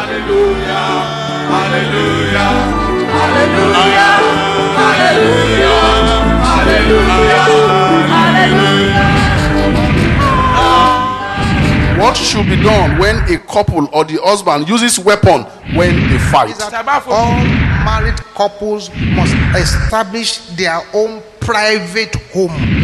Hallelujah. Hallelujah. Hallelujah. Hallelujah. Hallelujah. Hallelujah. What should be done when a couple or the husband uses weapon when they fight? is that all married couples must establish their own private home.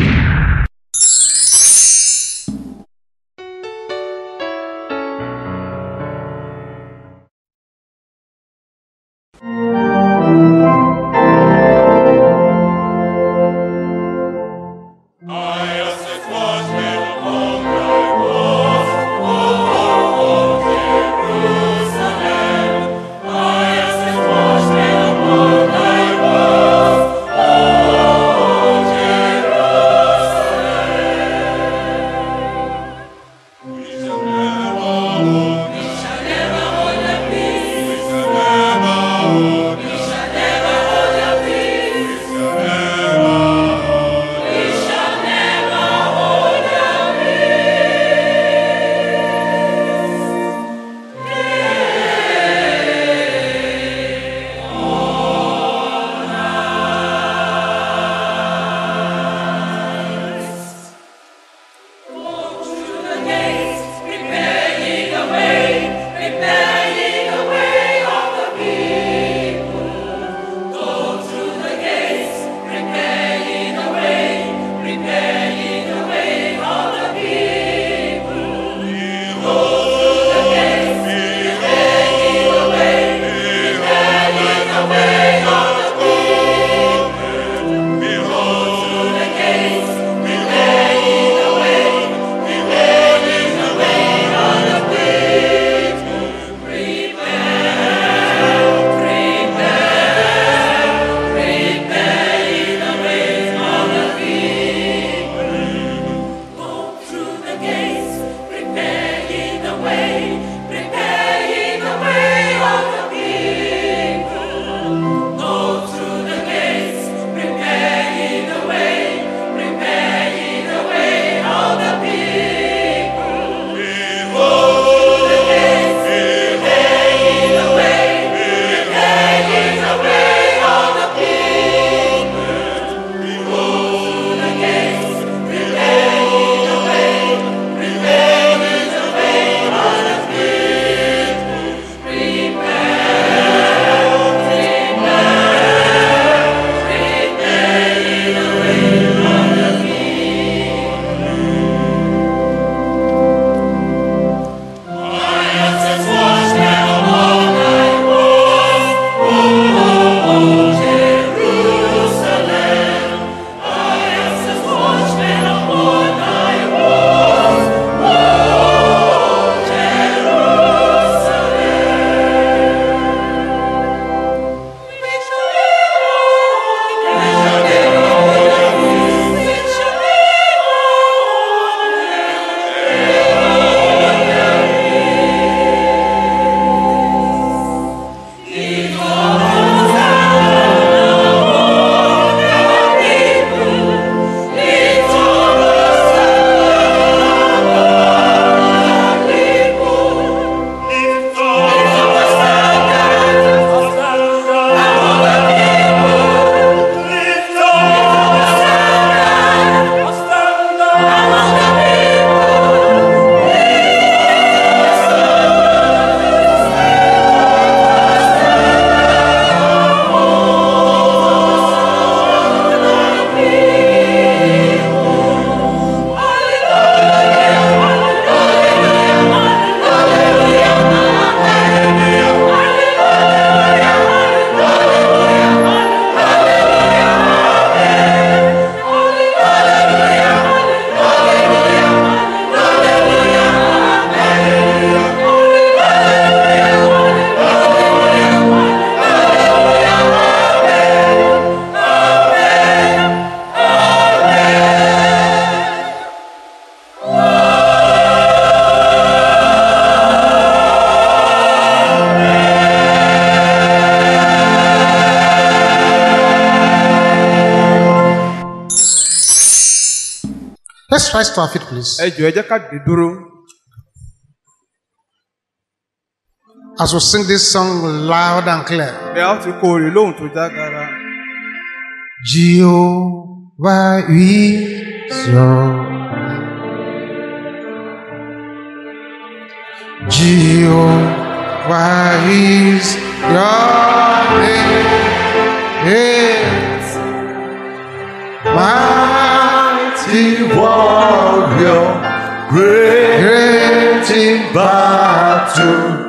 Let's rise to our feet, please. ẹ jọ̀ọ́ ẹ jẹ́ ká dìde dúró. As we sing this song loud and clear. bí a ó ti kó orin lóhùn tó jágara. Jehovah is your Jehovah is your name. Yes. Mighty warrior, great in battle.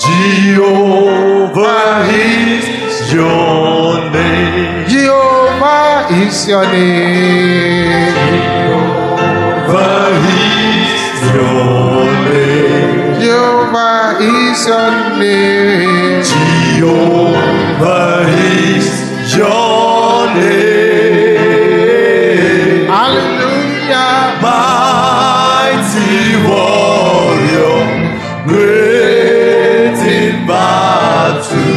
Jehovah is your name. Jehovah is your name. Jehovah is your name. Jehovah is your name. Jehovah is your name. Hallelujah. Mighty warrior, great in battle.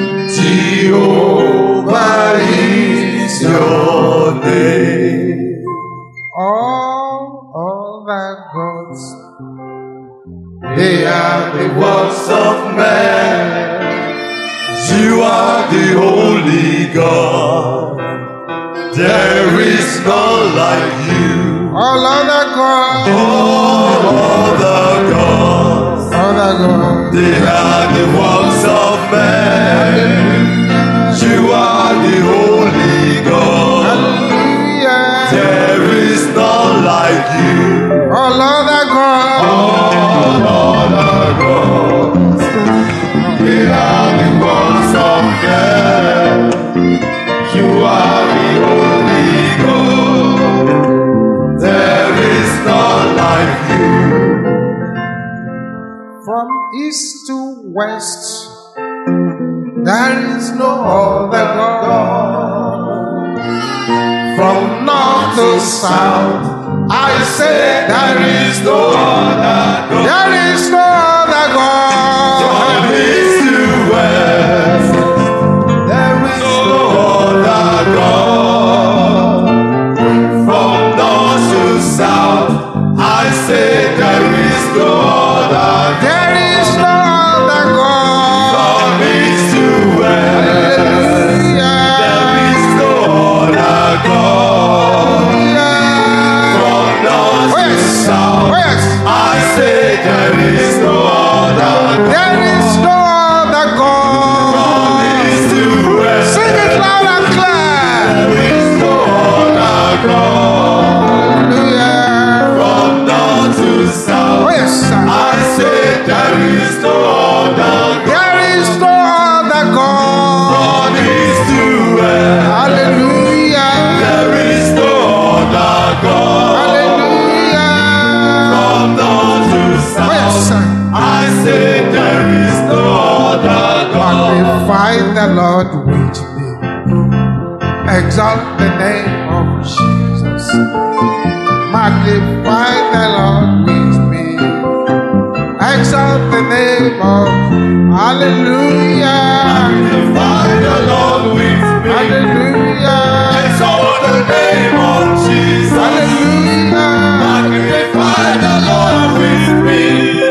Jehovah is your name. All other gods, They are the works of man. You are the holy God. There is none like you. all other gods, All other gods. other gods. They are the works of man. You are the holy God. Hallelujah. There is none like you. All other gods, All other gods. They are the works of man. You are the holy God. There is none like you. from east to west, there is no other God. From north to south, I say there is no other God. There is no other From God. east to west, there is no other God. From north to south, I say there is no other God. There is no other God. From east to west, there Hallelujah. is no other God. From north to West, south, west, I say there is no other God. there is no other From God. east to west, Sing it loud and clear. there is no other God. Hallelujah. From north to south, West, I say there is no other God. there is no other God. From east to west, Hallelujah. there is no other God. Hallelujah. From north to West, south, I say there is no other God. magnify the Lord with me. Exalt the name of Jesus. Magnify the Lord with me. Exalt the name of Hallelujah. Magnify the Lord with me. Hallelujah. Exalt the name of Jesus. Hallelujah. Magnify the Lord with me.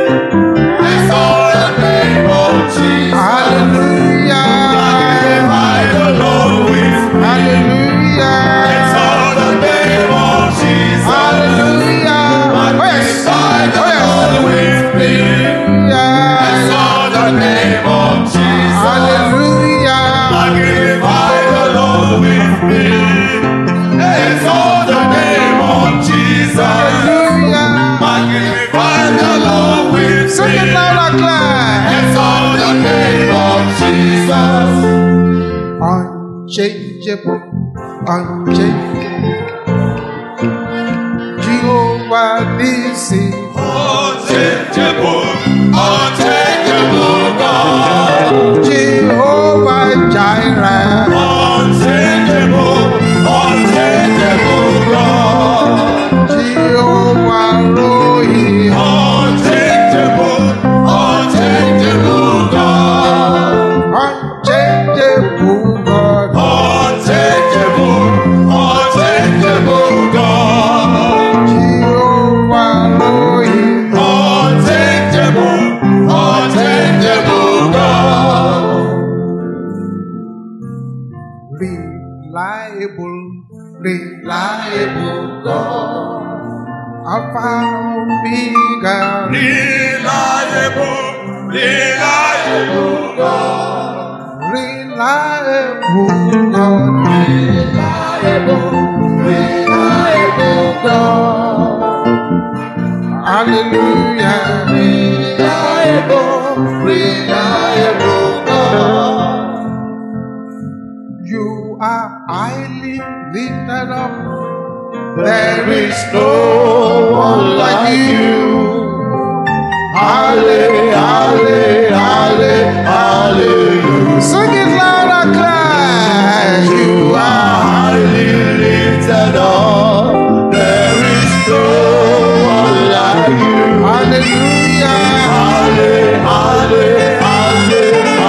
Exalt the name of Jesus. Hallelujah. Magnify the Lord with me. Hallelujah. Exalt the name of Jesus. Hallelujah. West. Magnify the Lord with me. Hallelujah. Exalt the name of Jesus. Hallelujah. Magnify the Lord with me. Exalt the name of Jesus. Hallelujah. Magnify the Lord with Sing it me. loud and clear. Exalt the name of Jesus. Unchangeable, unchangeable. Jehovah Nissi, Unchangeable, unchangeable God. Jehovah Jireh, Unchangeable, unchangeable God. Jehovah Rohi, Unchangeable, unchangeable God. unchangeable God, Unchangeable, Alpha Omega. Reliable, reliable God. Reliable God. Reliable God. Hallelujah. Reliable, reliable God. You are highly lifted up. There is no one like you. Halle, halle, halle, hallelujah. Sing it loud and clear. You You are are. highly lifted up. There is no one like you. Hallelujah. Halle, halle, halle,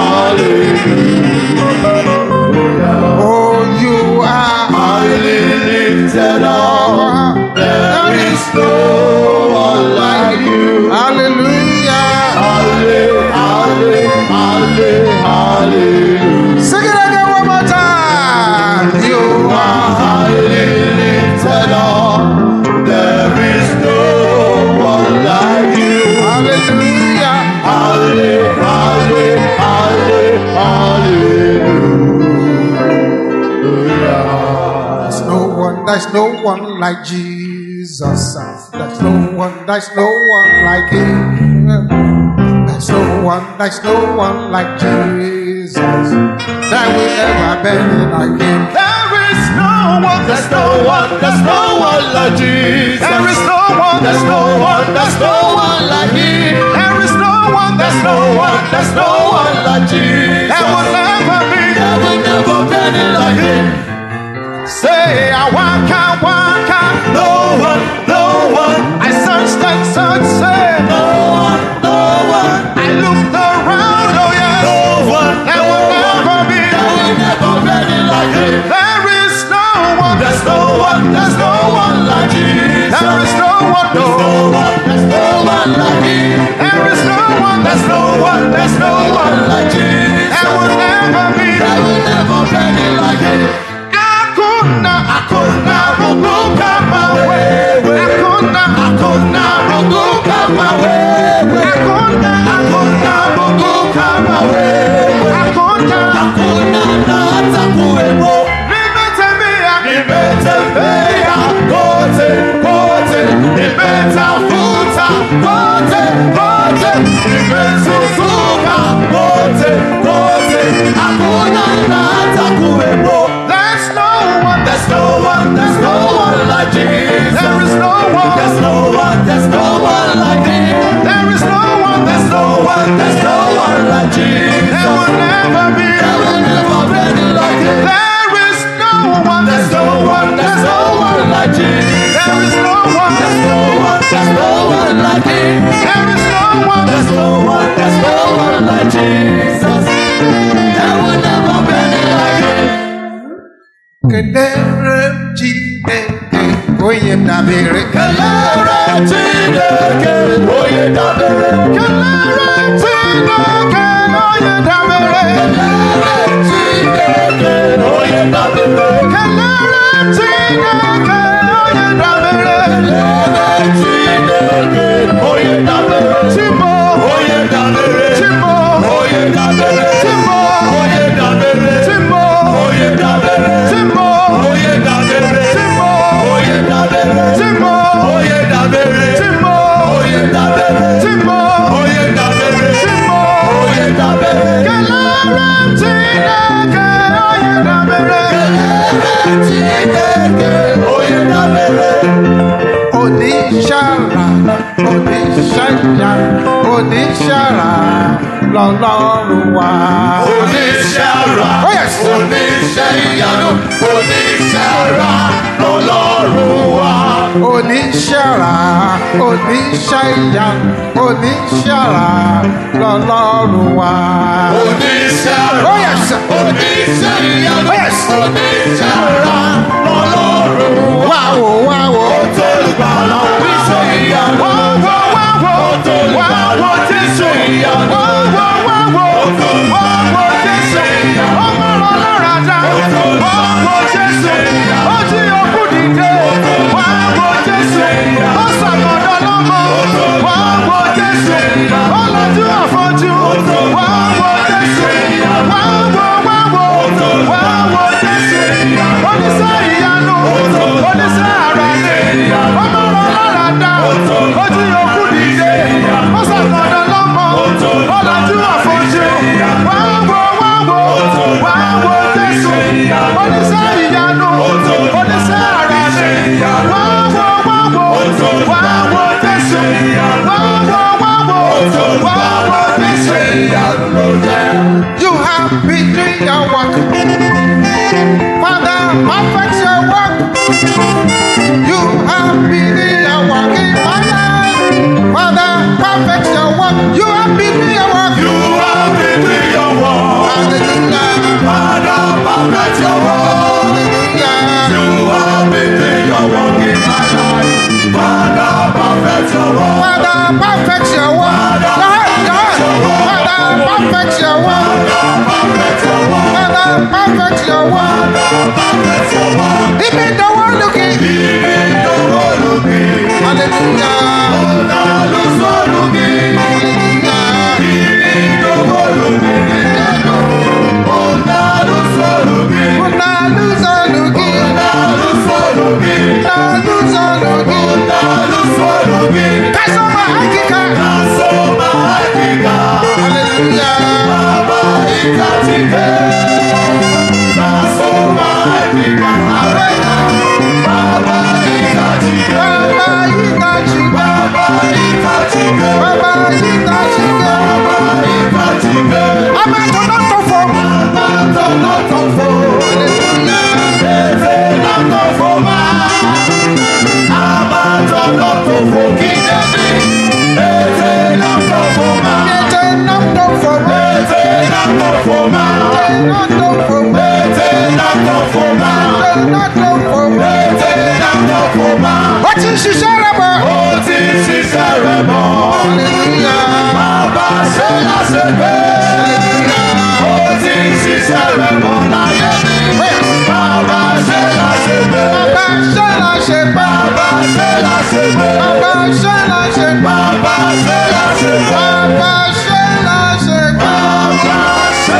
hallelujah. Oh, you are. Highly lifted up. There is no one like you. Hallelujah. Halle, halle, halle, hallelujah. Sing it again one more time. You You are. are highly lifted up. There is no one like you. Hallelujah. Halle, halle, halle, hallelujah. There's no one, there's no one like Jesus. There's no one, there's no one like Him. There's no one, there's no one like Jesus. There will never be like Him. There is no one, there's no one, there's no one like Jesus. There is no one, There's no one, there's no one like Him. there is no one, There's no one, there's no one like Jesus. there will never be. There will never be any like Him. Say, I walk out, walk out. No one, no one, I searched and searched, say, no one, no one, I looked around, oh yes. no one, There no will never one. be. There will never be any like Him. There is no one, There's no one, there's no one like Jesus. there is no one, There's no. no one, there's no one like Him. There is no one, There's no one, there's no one like Jesus. there will never be. There will never be any like Him. Akuna, akuna, ruguka mawe. Akuna, akuna, ruguka mawe. Akuna, akuna, ruguka mawe. Akuna, Hakuna na hata kuwepo. nimetembea, Nimetembea kote, kote. Nimetafuta kote, kote. Nimezunguka kote, kote. Hakuna na hata kuwepo. There's no one, There's no one, there's no one like Jesus. there is no one, There's no one, there's no one like Him. there is no one, There's no one, there's no one like Jesus. there will never be. There will never be any like Him. There is no one, There's no one, there's no one like Jesus. there is no one, There's no one, there's no one like Him. there is no one. There's no one, there's no one like Jesus. There will never be any like Him. Kedere Chineke, onye dabere. Kelere Chineke, onye dabere. Kelere Chineke, onye dabere. Kelere Chineke, onye dabere. Kelere Chineke, onye dabere. Kelere Chineke, onye dabere. Chimo, Onye dabere. Chimo, Onye dabere. Chimo, Onye dabere. Chimo, Onye dabere. Chimo, Onye dabere. Chimo, Onye dabere. Chimo, Onye dabere. Chimo, Onye dabere. Chimo, Onye dabere. Chimo. Onye dabere. Kelere Chineke, onye dabere. Chineke, onye dabere. oníṣàrà oníṣàyà oníṣàrà lọ́lọ́run wa. Oníṣẹ́ra, Oh, yes. oníṣẹ́ ìyanu, oníṣẹ́ra lọ́lọ́run wa. oníṣàrà oníṣàyà oníṣàrà lọ́lọ́run wa. Oníṣẹ́ra, Oh, yes. oníṣẹ́ ìyanu, Oh, yes. oníṣẹ́ra lọ́lọ́run wa. wáwo wáwo. Tó ìgbàlà oníṣẹ́ ìyanu. wáwo wáwo Tó ìgbàlà oníṣẹ́ ìyanu. wáwo wáwo wáwo jésù ọmọ ọlọ́run àdá wáwo jésù ó jí òkú dìde wáwo jésù ó sàmọ̀ ìyanu. oníṣẹ́ ìyanu oníṣẹ́ àrà ni wá wo wá wo wá wo jésù wá wo wá wo wá wo jésù. ìyanu ló jẹ́. You have been doing your work. Father, perfect your work. You have been doing your work in my life. Father, perfect your work. You have been doing your work. You have been doing your work. Hallelujah. Father, perfect your work. Hallelujah. You have been doing your work in my life. Father, perfect your work. Father, perfect your work. God, God. Father, perfect your work. Perfect your work. Father, perfect your work. Perfect your work. Even the one looking. Even the world looking. Hallelujah. Now lose all looking. Hallelujah. Even the world looking. Oh, now lose all looking. Una lose all looking. Now lose all looking. Una lose all looking. Now lose all looking. Kasoma hakika. Nasoma hakika. Hallelujah. Baba ikatika. Nasoma hakika. Baba ikatika. Baba yitachika. Baba ikatika. Baba yitachika. Baba ikatika. Ama tọ̀nọ̀tọ̀fọ̀. Tọ̀nọ̀tọ̀fọ̀. Hallelujah. Eze látọ̀fọ̀ máa. Àmà tọ̀nọ̀tọ̀fọ̀ kí jẹ́bi. Eze látọ̀fọ̀ máa. Yẹtẹ nọ̀tọ̀fọ̀. Eze látọ̀fọ̀ máa. Nọ̀tọ̀fọ̀. Eze látọ̀fọ̀ máa. Nọ̀tọ̀fọ̀. Eze látọ̀fọ̀ máa. Ó ti ń ṣiṣẹ́ rẹ̀ bọ̀. Ó ti ń ṣiṣẹ́ rẹ̀ bọ̀. Hallelujah. Bàbá ṣe láṣepẹ́. Ó ti ń ṣiṣẹ́ rẹ̀ bọ̀ láyé mi. Bàbá ṣe láṣepẹ́. Bàbá ṣe la ṣe bá. Bàbá ṣe láṣepẹ́. Bàbá ṣe la ṣe bá. Bàbá ṣe láṣepẹ́. Bàbá ṣe la ṣe bá. Bàbá ṣe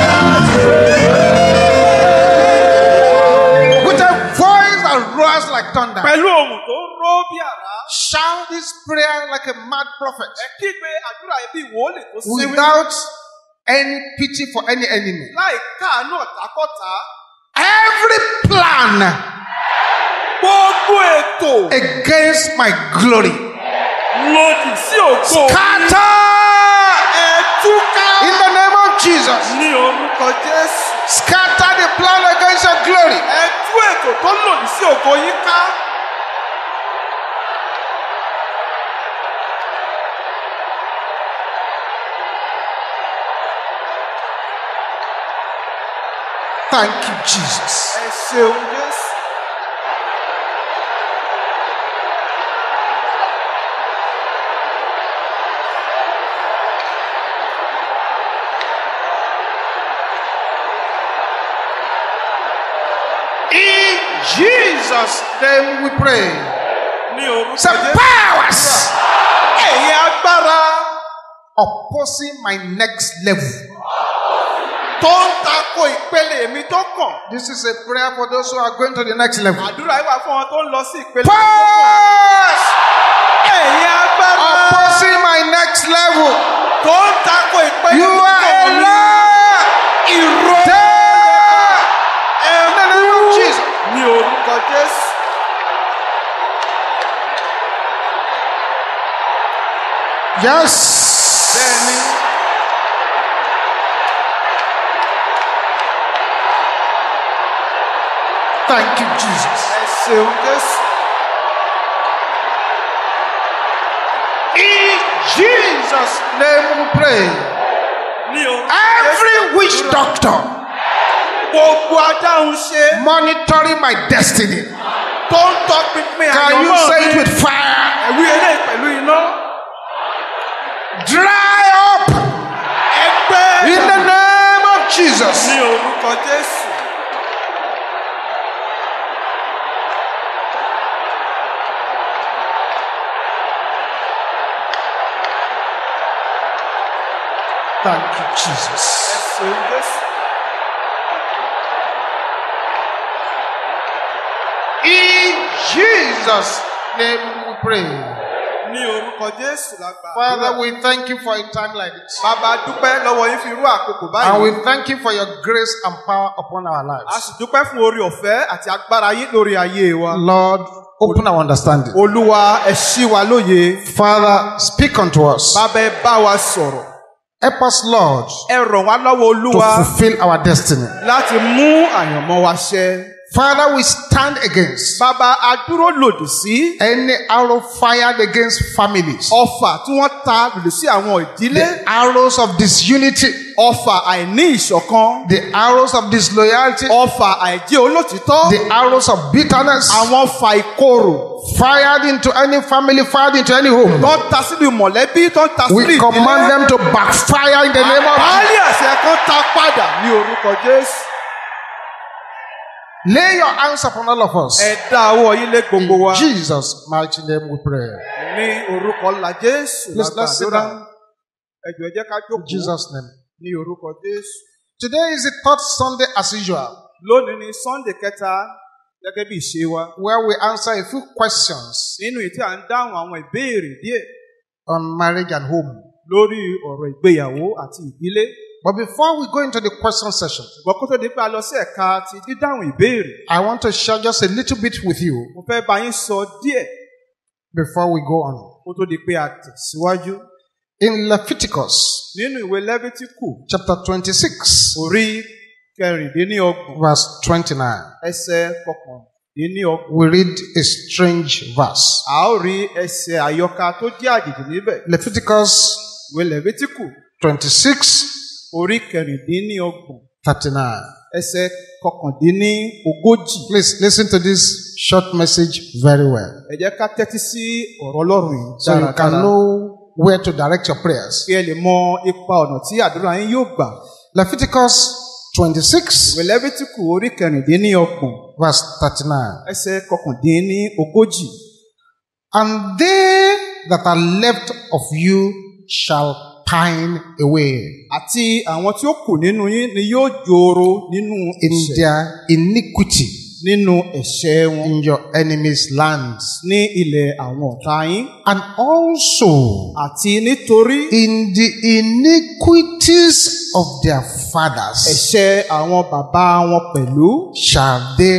With a voice that roars like thunder. pẹ̀lú ohùn tó ró bí àrá Shout this prayer like a mad prophet. ẹ kígbe àdúrà yẹn bí wòólì tó síwí Without any pity for any enemy. láì káàánú ọ̀tákọ́tà Every plan gbogbo ètò against my glory. lòdì sí ògo Scatter ẹ̀túká in the name of Jesus. ní orúkọ jésù Scatter the plan against your glory. ẹ̀tú ètò tó lòdì sí ògo yín ká Thank you, Jesus. ẹ ṣeun jésù In Jesus' name we pray. ní orúkọ Say jésù powers ẹ̀yin agbára opposing my next level. tó ń tako ìpele mi tó kàn This is a prayer for those who are going to the next level. àdúrà yìí wà fún wọn tó ń lọ sí ìpele tó kàn Powers ẹ̀yin agbára opposing my next level. tó ń tako ìpele You tó are a kàn mi liar. ìró There. In the name of ẹ̀kú Jesus. ní orúkọ jésù Yes. bẹ́ẹ̀ni Thank you, Jesus. ẹ ṣeun jésù In Jesus' name we pray. ní orúkọ Every Jésù. witch doctor gbogbo adáhùn ṣe monitoring my destiny. tó ń tọpinpin Can you àyànmọ́ say it mi with fire? ẹ̀wí eléyìí pẹ̀lú iná Dry up ẹgbẹ́ in the name of Jesus. ní orúkọ jésù Thank you, Jesus. ẹ ṣeun jésù In Jesus' name we pray. ní orúkọ jésù lágbà. Father, we thank you for a time like this. bàbá dúpẹ́ lọ́wọ́ yín fi irú àkókò And we báyìí. thank you for your grace and power upon our a lives. sì dúpẹ́ fún orí ọ̀fẹ́ àti agbára yín lórí ayé wa. Lord, open our understanding. olúwa ẹ ṣí wa lóye. Father, speak unto us. bàbá ẹ bá wa sọ̀rọ̀. Help us, Lord, ẹ ràn wá lọ́wọ́ to olúwa fulfill our destiny. láti mú àyànmọ́ wa ṣẹ. Father, we stand against bàbá a dúró lòdì sí any arrow fired against families, ọfà tí wọ́n ta lòdì sí àwọn ìdílé. the arrows of disunity, ọfà àìní ìṣọ̀kan. the arrows of disloyalty, ọfà àìjẹ́ olótìtọ́. the arrows of bitterness àwọn ọfà ìkorò. fired into any family, fired into any home. tó ń ta sínú mọ̀lẹ́bí tó ń ta sínú We command them to backfire in the name of Àbálẹ̀ àṣẹ kan ta padà ní orúkọ Jésù. Lay your hands upon all of us. Ẹ dá ọwọ́ yín lé gbogbo wa. In Jesus' mighty name we pray. Ní orúkọ ńlá Jésù Please, let's sit lágbàdúrà. down. Ẹ jọ̀ọ́ ẹ jẹ́ ká In jókòó Jesus' name. ní orúkọ Jésù. Today is the third Sunday as usual, Lónìí ni Sunday kẹta gẹ́gẹ́ bí ìṣe wa. where we answer a few questions Nínú ìtí à ń dáhùn àwọn ìbéèrè díẹ̀ on marriage and home. lórí ọ̀rọ̀ ìgbéyàwó àti ìdílé. But before we go into the question session, Ṣùgbọ́n kó tó di pé a lọ sí ẹ̀ka ti dídáhùn ìbéèrè. I want to share just a little bit with you Mo fẹ́ bá yín sọ díẹ̀ before we go on. kó tó di pé a tẹ̀síwájú. In Leviticus Nínú ìwé Lẹ́fítíkù chapter 26, orí kẹrìndínlọ́gbọ̀n verse 29, ẹsẹ̀ kọkàndínlọ́gbọ̀n. we read a strange verse. A ó rí ẹsẹ̀ àyọká tó jẹ́ àjèjì níbẹ̀. Leviticus Ìwé Lẹ́fítíkù 26, orí kẹrìndínlọ́gbọ̀n 39. ẹsẹ̀ kọkàndínlógójì. Please listen to this short message very well. Ẹ jẹ́ ká tẹ́tí sí ọ̀rọ̀ Ọlọ́run yìí So you can dáradára. know where to direct your prayers. Kí ẹ lè mọ ipa ọ̀nà tí àdúrà yín yóò gbà. Leviticus 26, Ìwé Lẹ́fítíkù orí kẹrìndínlọ́gbọ̀n verse 39. ẹsẹ̀ kọkàndínlógójì. And they that are left of you shall pine away Àti àwọn tí ó kù nínú yín ni yóò jòrò nínú in ẹ̀ṣẹ̀ their iniquity nínú ẹ̀ṣẹ̀ wọn in your enemies' lands, ní ilẹ̀ àwọn ọ̀tá yín. and also Àti nítorí in the iniquities of their fathers ẹ̀ṣẹ̀ àwọn bàbá wọn pẹ̀lú shall they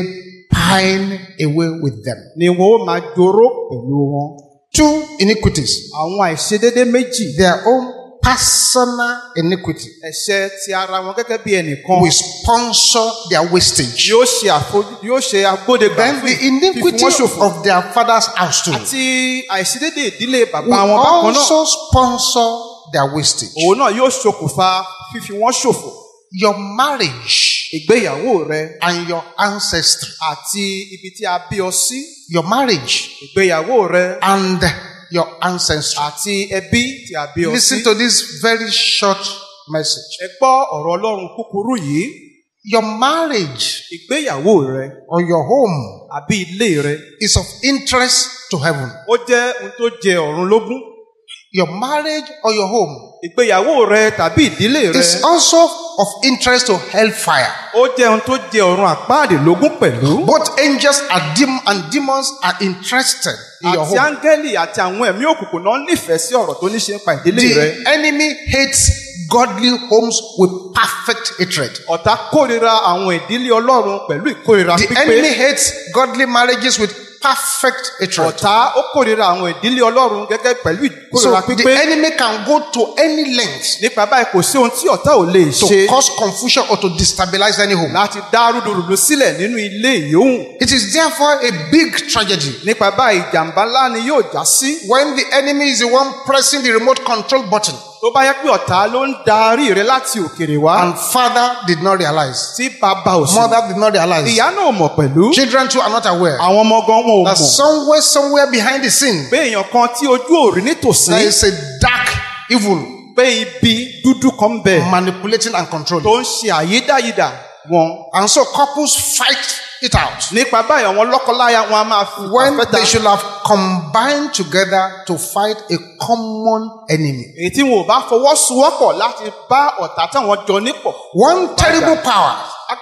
pine away with them. ni wọn ó máa jòrò pẹ̀lú wọn. Two iniquities. Àwọn àìṣedédé méjì their own personal iniquity ẹ̀ṣẹ̀ ti ara wọn gẹ́gẹ́ bí ẹnìkan will sponsor their wastage. yóò ṣe àfojú yóò ṣe agbódegbà Then fún the fífi iniquity wọ́n ṣòfò. of their father's house too Àti àìṣedédé ìdílé bàbá will wọn bákan náà. also sponsor their wastage. Òun náà yóò ṣokùnfà fífi wọ́n ṣòfò. Your marriage Ìgbéyàwó rẹ and your ancestry, àti ibi tí a bí ọ sí. your marriage Ìgbéyàwó rẹ and your ancestry. àti ẹbí tí a bí ọ sí. Listen to this very short message. Ẹ gbọ́ ọ̀rọ̀ Ọlọ́run kúkúrú yìí. Your marriage Ìgbéyàwó rẹ or your home àbí ilé rẹ is of interest to heaven. ó jẹ́ ohun tó jẹ ọ̀run lógún. Your marriage or your home Ìgbéyàwó rẹ tàbí ìdílé rẹ is also of interest to hellfire. ó jẹ́ ohun tó jẹ ọ̀run àpáàdé lógún pẹ̀lú. Both angels are dem- and demons are interested in your Àti home. áńgẹ́lì àti àwọn ẹ̀mí òkùnkùn náà nífẹ̀ẹ́ sí ọ̀rọ̀ tó ní ṣe ń pa ìdílé rẹ. The enemy hates godly homes with perfect hatred. Ọ̀tá kórìíra àwọn ìdílé Ọlọ́run pẹ̀lú ìkórìíra The enemy pípé. hates godly marriages with perfect hatred. Ọ̀tá ó kórìíra àwọn ìdílé Ọlọ́run gẹ́gẹ́ pẹ̀lú So ìkórìíra the pípé. enemy can go to any length Nípa báyìí kò sí ohun tí ọ̀tá ò lè to ṣe cause confusion or to destabilize any home. láti dá rúdurùdu sílẹ̀ nínú ilé ìyóhùn. It is therefore a big tragedy Nípa báyìí ìjàmbá ńlá ni yóò já sí. when the enemy is the one pressing the remote control button Tó bá yẹ pé ọ̀tá ló ń darí rẹ láti òkèrè wá. and father did not realize, Tí bàbá ò sí. mother did not realize, Ìyá náà mọ̀ pẹ̀lú. children too are not aware Àwọn ọmọ gan wọn ò that mọ̀. somewhere, somewhere behind the scene, Pé èèyàn kan tí ojú ò rí nítòsí. there is a dark evil Pé ibi dúdú kan ń bẹ. manipulating and controlling. Tó ń ṣe àyídáyidà wọn. And so couples fight it out Nípa báyìí àwọn lọ́kọláya wọn a máa fi when àfẹ́ta. they should have combined together to fight a common enemy. Èyí tí wọn ò bá fọwọ́sowọ́pọ̀ láti bá ọ̀tá táwọn jọ nípọ̀. One terrible power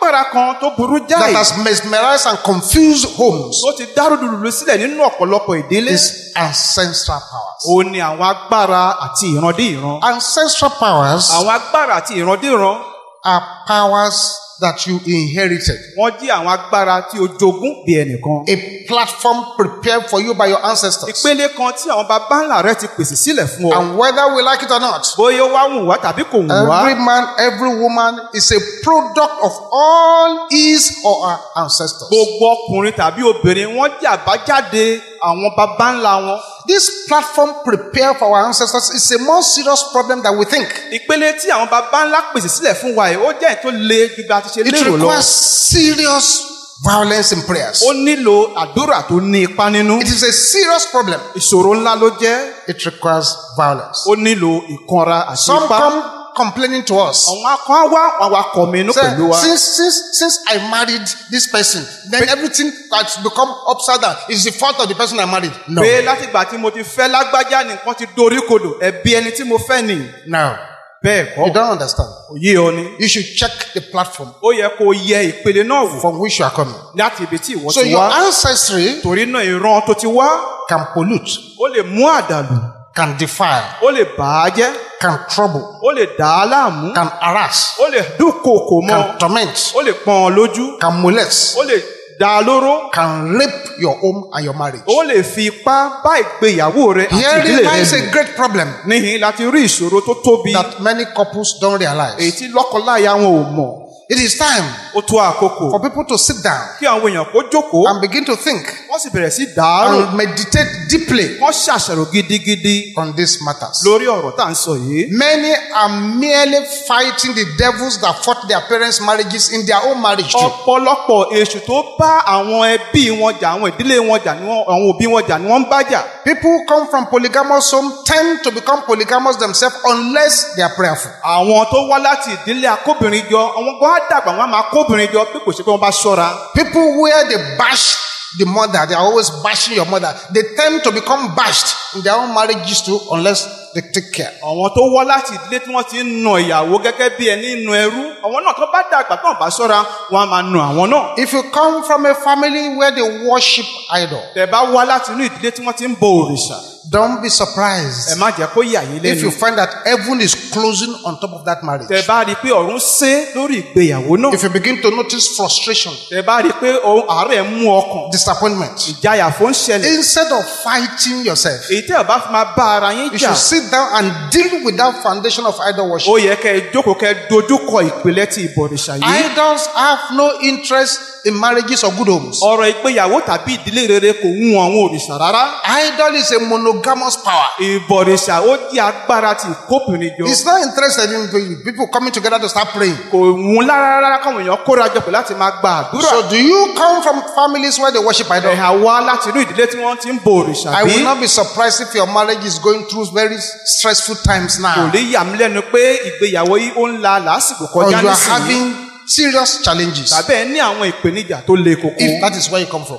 agbára kan tó burú that jáì has mesmerized and confused homes tó ti dárúdurùdu sílẹ̀ nínú ọ̀pọ̀lọpọ̀ ìdílé is ancestral powers. ó ní àwọn agbára àti ìrandé ìran Ancestral powers àwọn agbára àti ìrandé ìran are powers that you inherited. wọ́n jí àwọn agbára tí o jogún bí ẹnìkan A platform prepared for you by your ancestors. ìpele kan tí àwọn baba ńlá rẹ ti pèsè sílẹ̀ fún ọ And whether we like it or not, bóyá ó wá wù wá tàbí kò wù wá every man, every woman is a product of all his or her ancestors. gbogbo ọkùnrin tàbí obìnrin wọ́n jẹ́ àbájáde àwọn baba ńlá wọn This platform prepared for our ancestors is a more serious problem than we think. ìpele tí àwọn baba ńlá pèsè sílẹ̀ fún wa yìí ó jẹ́ èyí tó le ju bí a ti ṣe It lérò lọ requires serious violence in prayers. ó nílò àdúrà tó ní ipa nínú It is a serious problem. ìṣòro ńlá ló jẹ́ It requires violence. ó nílò ìkanra àti Some ipá come complaining to us. àwọn akọ́ wá àwọn akọ̀ mi inú Say, pẹ̀lú wa since since since I married this person, then everything that's become upside down is the fault of the person I married. No, pé látìgbà tí mo ti fẹ́ lágbájá nìkan ti dorí kodò ẹ̀bi ẹni tí mo fẹ́ nì no, bẹ́ẹ̀ you kọ́ don't understand. kò yé ọ ni You should check the platform ó yẹ kó yẹ ìpele náà wò from which you are coming. láti ibi tí ìwọ So ti your wá ancestry torí náà ìran tó ti wá can pollute, ó lè mú àdàlù can defile, ó lè bà á jẹ́ can trouble, ó lè dà á láàmú can harass, ó lè dúnkòokò mọ́ can torment, ó lè pọ́n ọ lójú can molest, ó lè dà á lóró can rape your home and your marriage. ó lè fi ipá bá ìgbéyàwó rẹ àti Herein ìdílé rẹ lies a lò great problem níhìn láti rí ìṣòro tó tóbi that many couples don't èyí realize. tí lọ́kọláya wọn ò mọ̀ It is time ó tó àkókò for people to sit down kí àwọn èèyàn kó jókòó and begin to think wọ́n sì bẹ̀rẹ̀ sí dàárò and meditate deeply wọ́n ṣàṣàrò gidigidi on these matters. lórí ọ̀rọ̀ tá à ń sọ yìí. Many are merely fighting the devils that fought their parents' marriages in their own marriage too. ọ̀pọ̀lọpọ̀ èṣù tó bá àwọn ẹbí wọn jà àwọn ìdílé wọn jà ni wọ́n- àwọn òbí wọn jà ni wọ́n ń bá jà. People who come from polygamous home tend to become polygamous themselves unless they are prayerful. àwọn tó wá láti ìdílé akóbìnrin jọ àwọn gan á dàgbà wọn á máa kóbìnrin jọ bí kò ṣe pé wọ́n bá ṣọ́ra. People where they bash the mother, they are always bashing your mother. They tend to become bashed in their own marriages too unless they take care. àwọn tó wá láti ìdílé tí wọ́n ti ń nà ìyàwó gẹ́gẹ́ bí ẹni nà ẹrú àwọn náà tó bá dàgbà tó ń bá ṣọ́ra wọn á máa nà àwọn náà. If you come from a family where they worship idol, tẹ́ bá wá láti inú ìdílé tí wọ́n ti ń bọ òrìṣà don't be ẹ surprised má jẹ́ kó yà yín if you lẹ́nu. find that heaven is closing on top of that marriage. tẹ́ bá rí i pé ọ̀run sé lórí ìgbéyàwó náà. If you begin to notice frustration, tẹ́ bá rí i pé ohun àárẹ̀ mú ọkàn disappointment, ìjayà fún ṣẹlẹ̀. instead of fighting yourself, èyí tẹ́ ọ̀ bá fi máa bá ara yín you jà should sit down and deal with that foundation of idol worship. ó yẹ kẹ́ ẹ jókòó kẹ́ ẹ dojúkọ ìpìlẹ̀ ti ìbọ̀rìṣà yìí. Idols have no interest in marriages or good homes. ọ̀rọ̀ ìgbéyàwó tàbí ìdílé rere kò wú àwọn òrìṣà rárá. Idol is a monogamous power. ìbọ̀rìṣà ó di agbára ti ìkóbìnrin jọ. It's not interested in people coming together to start praying. kò wú lára rárá káwọn èèyàn kóra jọ pé láti máa gba àdúrà. So, do you come from families where they worship idol? ẹ̀hà wá láti inú ìdílé tí wọ́n ti ń bo òrìṣà I will bí. not be surprised if your marriage is going through very stressful times kò now. lè yà mí lẹ́nu pé ìgbéyàwó yìí ó ń la làásìgbò Or kọjá you are nísìnyí. having serious challenges. tàbí ẹ ní àwọn ìpèníjà tó le koko. If that is where you come from.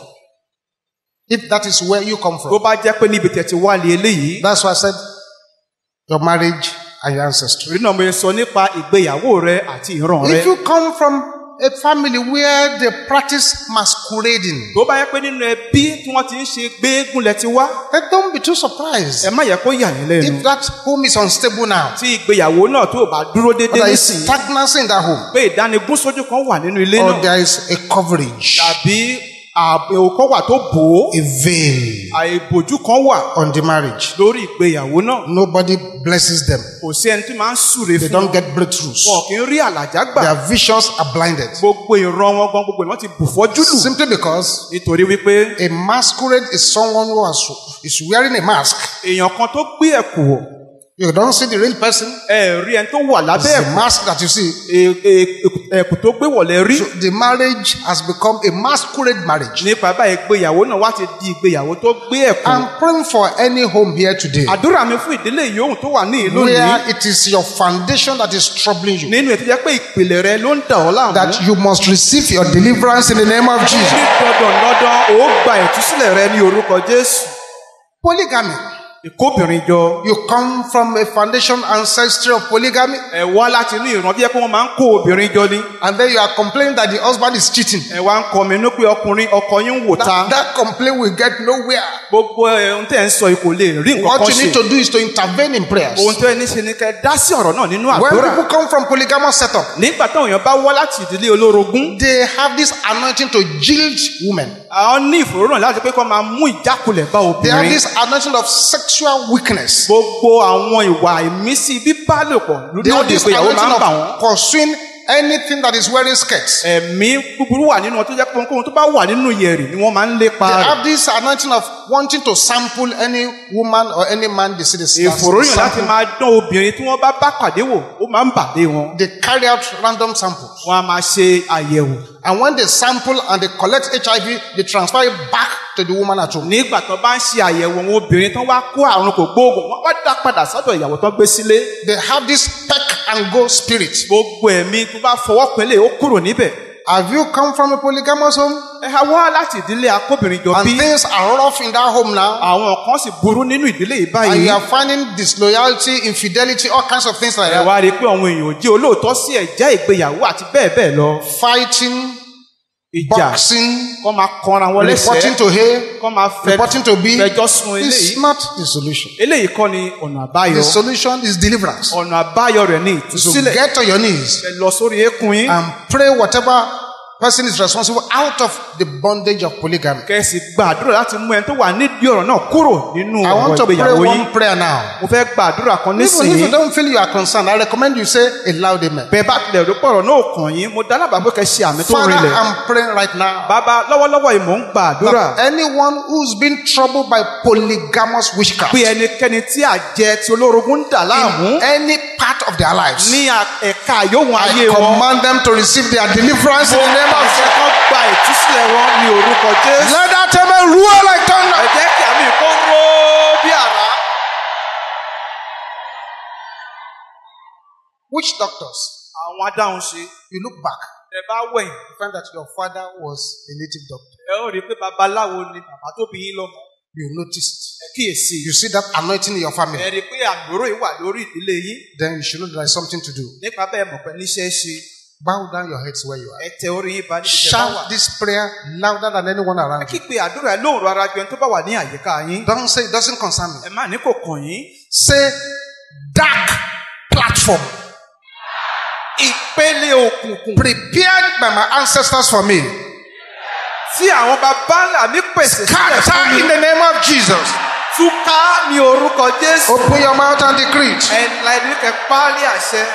If that is where you come tó from. bá jẹ́ pé níbi tẹ̀ ti wá lé eléyìí. That's why I said your marriage and your ancestry. torí náà mo sọ nípa ìgbéyàwó rẹ àti ìran rẹ. If you come from a family where they practice masquerading, tó bá yẹ pé nínú ẹbí tí wọ́n ti ń ṣe gbéégún lẹ ti wá. then don't be too surprised ẹ má yẹ kó yà yín lẹ́nu. if that home is unstable now. tí ìgbéyàwó náà tó bá dúró Or déédéé there is nísìnyí. stagnancy in that home. pé ìdánigún sójú kan wà nínú ilé Or náà. there is a coverage, tàbí àbẹ̀wò kan wà tó bò ó. a veil àìbòjú kan wà on the marriage. lórí ìgbéyàwó náà. Nobody blesses them. kò sí ẹni tí máa ń súre They fún don't wọn. get breakthroughs. wọn kì í rí àlàjá gbà. Their visions are blinded. gbogbo ìran wọn gan gbogbo ìran ti bù fọ́jú lù. Simply because nítorí wípé a masquerade is someone who has, is wearing a mask. èèyàn kan tó gbé ẹ̀kú wọ̀ You don't see the real person. ẹ rí ẹni tó wà It's lábẹ́ the ẹ̀kú mask that you see. E- e- ẹ̀kú tó gbé wọ̀lẹ̀ rí. So the marriage has become a masquerade marriage. nípa báyìí ìgbéyàwó náà wá ti di ìgbéyàwó tó gbé ẹ̀kú. I'm praying for any home here today àdúrà mi fún ìdílé yòówù tó wà ní ìlú where yìí it is your foundation that is troubling you. nínú ètò jẹ́ pé ìpìlẹ̀ rẹ ló ń dà ọ́ láàmú. That you must receive your deliverance in the name of ní Jesus. dandan dandan ó gba ìtúsílẹ̀ rẹ ní orúkọ jésù. Polygamy ìkóbìnrin jọ You come from a foundation ancestry of polygamy, ẹ wá láti inú ìran bí ẹ pé wọ́n máa ń kó obìnrin jọ ni and then you are complaining that the husband is cheating. ẹ wá ń kọminú pé ọkùnrin ọkọ yín ń wò ta That, that complaint will get nowhere. gbogbo ẹ, ohun tẹ́ ẹ̀ ń sọ yìí kò lè rí nǹkan What kan you need ṣe to do is to intervene in prayers. ohun tó ẹni ṣe ni kẹ́ ẹ dá sí ọ̀rọ̀ náà nínú When àdúrà people come from polygamous setup, nígbà táwọn èèyàn bá wá láti ìdílé olórogún they have this anointing to jilt women. àwọn ní ìfòróràn láti pé kó máa mú ìjákulẹ̀ bá They have obìnrin this anointing of sexual weakness. gbogbo àwọn ìwà ìmísí bíbálòpọ̀ They have lóde this ìgbéyàwó anointing máa ń bà wọ́n. of pursuing anything that is wearing skirts. ẹ̀mí búburú wà nínú wọn tó jẹ́ pé ohunkóhun tó bá wà nínú yẹ̀rì ni wọ́n máa ń lépa They rẹ̀. have this anointing of wanting to sample any woman or any man they see this. ìfòròyìn láti máa dán obìnrin tí wọ́n bá bá pàdé wò ó máa ń bàdé wọn. They carry out random samples. wọ́n á máa ṣe àyẹ̀wò. And when they sample and they collect HIV, they transfer it back to the woman at home. nígbà tó bá ń ṣe àyẹ̀wò àwọn obìnrin tó wá kó àrùn kò gbóògùn wọ́n wá dá padà sọ́dọ̀ ìyàwó tó gbé sílé. They have this peck and go spirit. gbogbo ẹ̀mí tó bá fọwọ́ pẹ́lẹ́ ó kúrò níbẹ̀. Have you come from a polygamous home? ẹ ha wá láti ìdílé akóbìnrin jọ And bí. things are rough in that home now. àwọn kan sì burú nínú ìdílé yìí And báyìí. you are finding disloyalty, infidelity, all kinds of things like ẹ that. wá rí i pé àwọn èèyàn ò jẹ́ olóòótọ́ sí ẹ̀jẹ̀ ìgbéyàwó àti bẹ́ẹ̀ bẹ́ẹ̀ lọ. Fighting, ìjà boxing, kọ́ máa kanra wọn reporting lẹ́sẹ̀ẹ́ to A, kọ́ máa fẹ́ reporting to B. fẹjọ́ sun It's eléyìí. not the solution. eléyìí kọ́ ni ọ̀nà àbáyọ. The solution is deliverance. ọ̀nà àbáyọ rẹ̀ ní So ìtúsílẹ̀. get on your knees ẹ lọ sórí eékún yín. and pray whatever person is responsible out of the bondage of polygamy. kẹ́sì gbàdúrà láti mú ẹni tó wà nídìí ọ̀rọ̀ náà kúrò nínú I want ọ̀rọ̀ to pray ìgbéyàwó yín. one prayer now. mo fẹ́ gbàdúrà kan Even if you nísìnyí. don't feel you are concerned, I recommend you say a loud amen. bẹ́ẹ̀ bá tilẹ̀ rò pọ̀rọ̀ náà kàn yín mo dá lábàá pé kẹ́ ṣe àmì tó Father, rinlẹ̀. I'm praying right now. bàbá lọ́wọ́lọ́wọ́ yìí mò ń gbàdúrà. that anyone who's been troubled by polygamous witchcraft pé ẹnikẹ́ni tí àjẹ tí olórogún ń dà láàmú in any part of their lives, ní a- ẹ̀ka yòówù ayé I wọn. command them to receive their deliverance in the name of àṣẹ Jesus. kan gba ìtúsílẹ̀ wọn ní orúkọ jésù. Let that amen roar like ẹ thunder. jẹ́ kí àmì kó ró bí àrá. Witch doctors, àwọn adáhùn ṣe you look back, ẹ bá wẹ̀yìn you find that your father was a native doctor. ẹ ó rí i pé babaláwo ni bàbá tó bí yín lọ́mọ. You noticed. ẹ kíyèsí. You see that anointing in your ẹ family. rí i pé àgbòrò yìí wà lórí ìdílé yín. Then you should know there is something to do. nípa bẹ́ẹ̀ mọ̀ pé níṣẹ́ ṣe Bow down your heads where you are. ẹ tẹ orí yín ba níbi tẹ bá wà. Shout this prayer louder than anyone ẹ around you. kígbe àdúrà ẹ lóhùn rárá ju ẹni tó bá wà ní àyíká yín. Don't say it doesn't concern me. ẹ má ní kò kàn yín. Say dark platform ìpele òkùnkùn prepared by my ancestors for me. tí àwọn bàbá ńlá mi pèsè sílẹ̀ fún Scatter mi. in the name of Jesus. túká ní orúkọ jésù. Open your mouth and decree it. ẹ la ẹni kẹ páálí àṣẹ.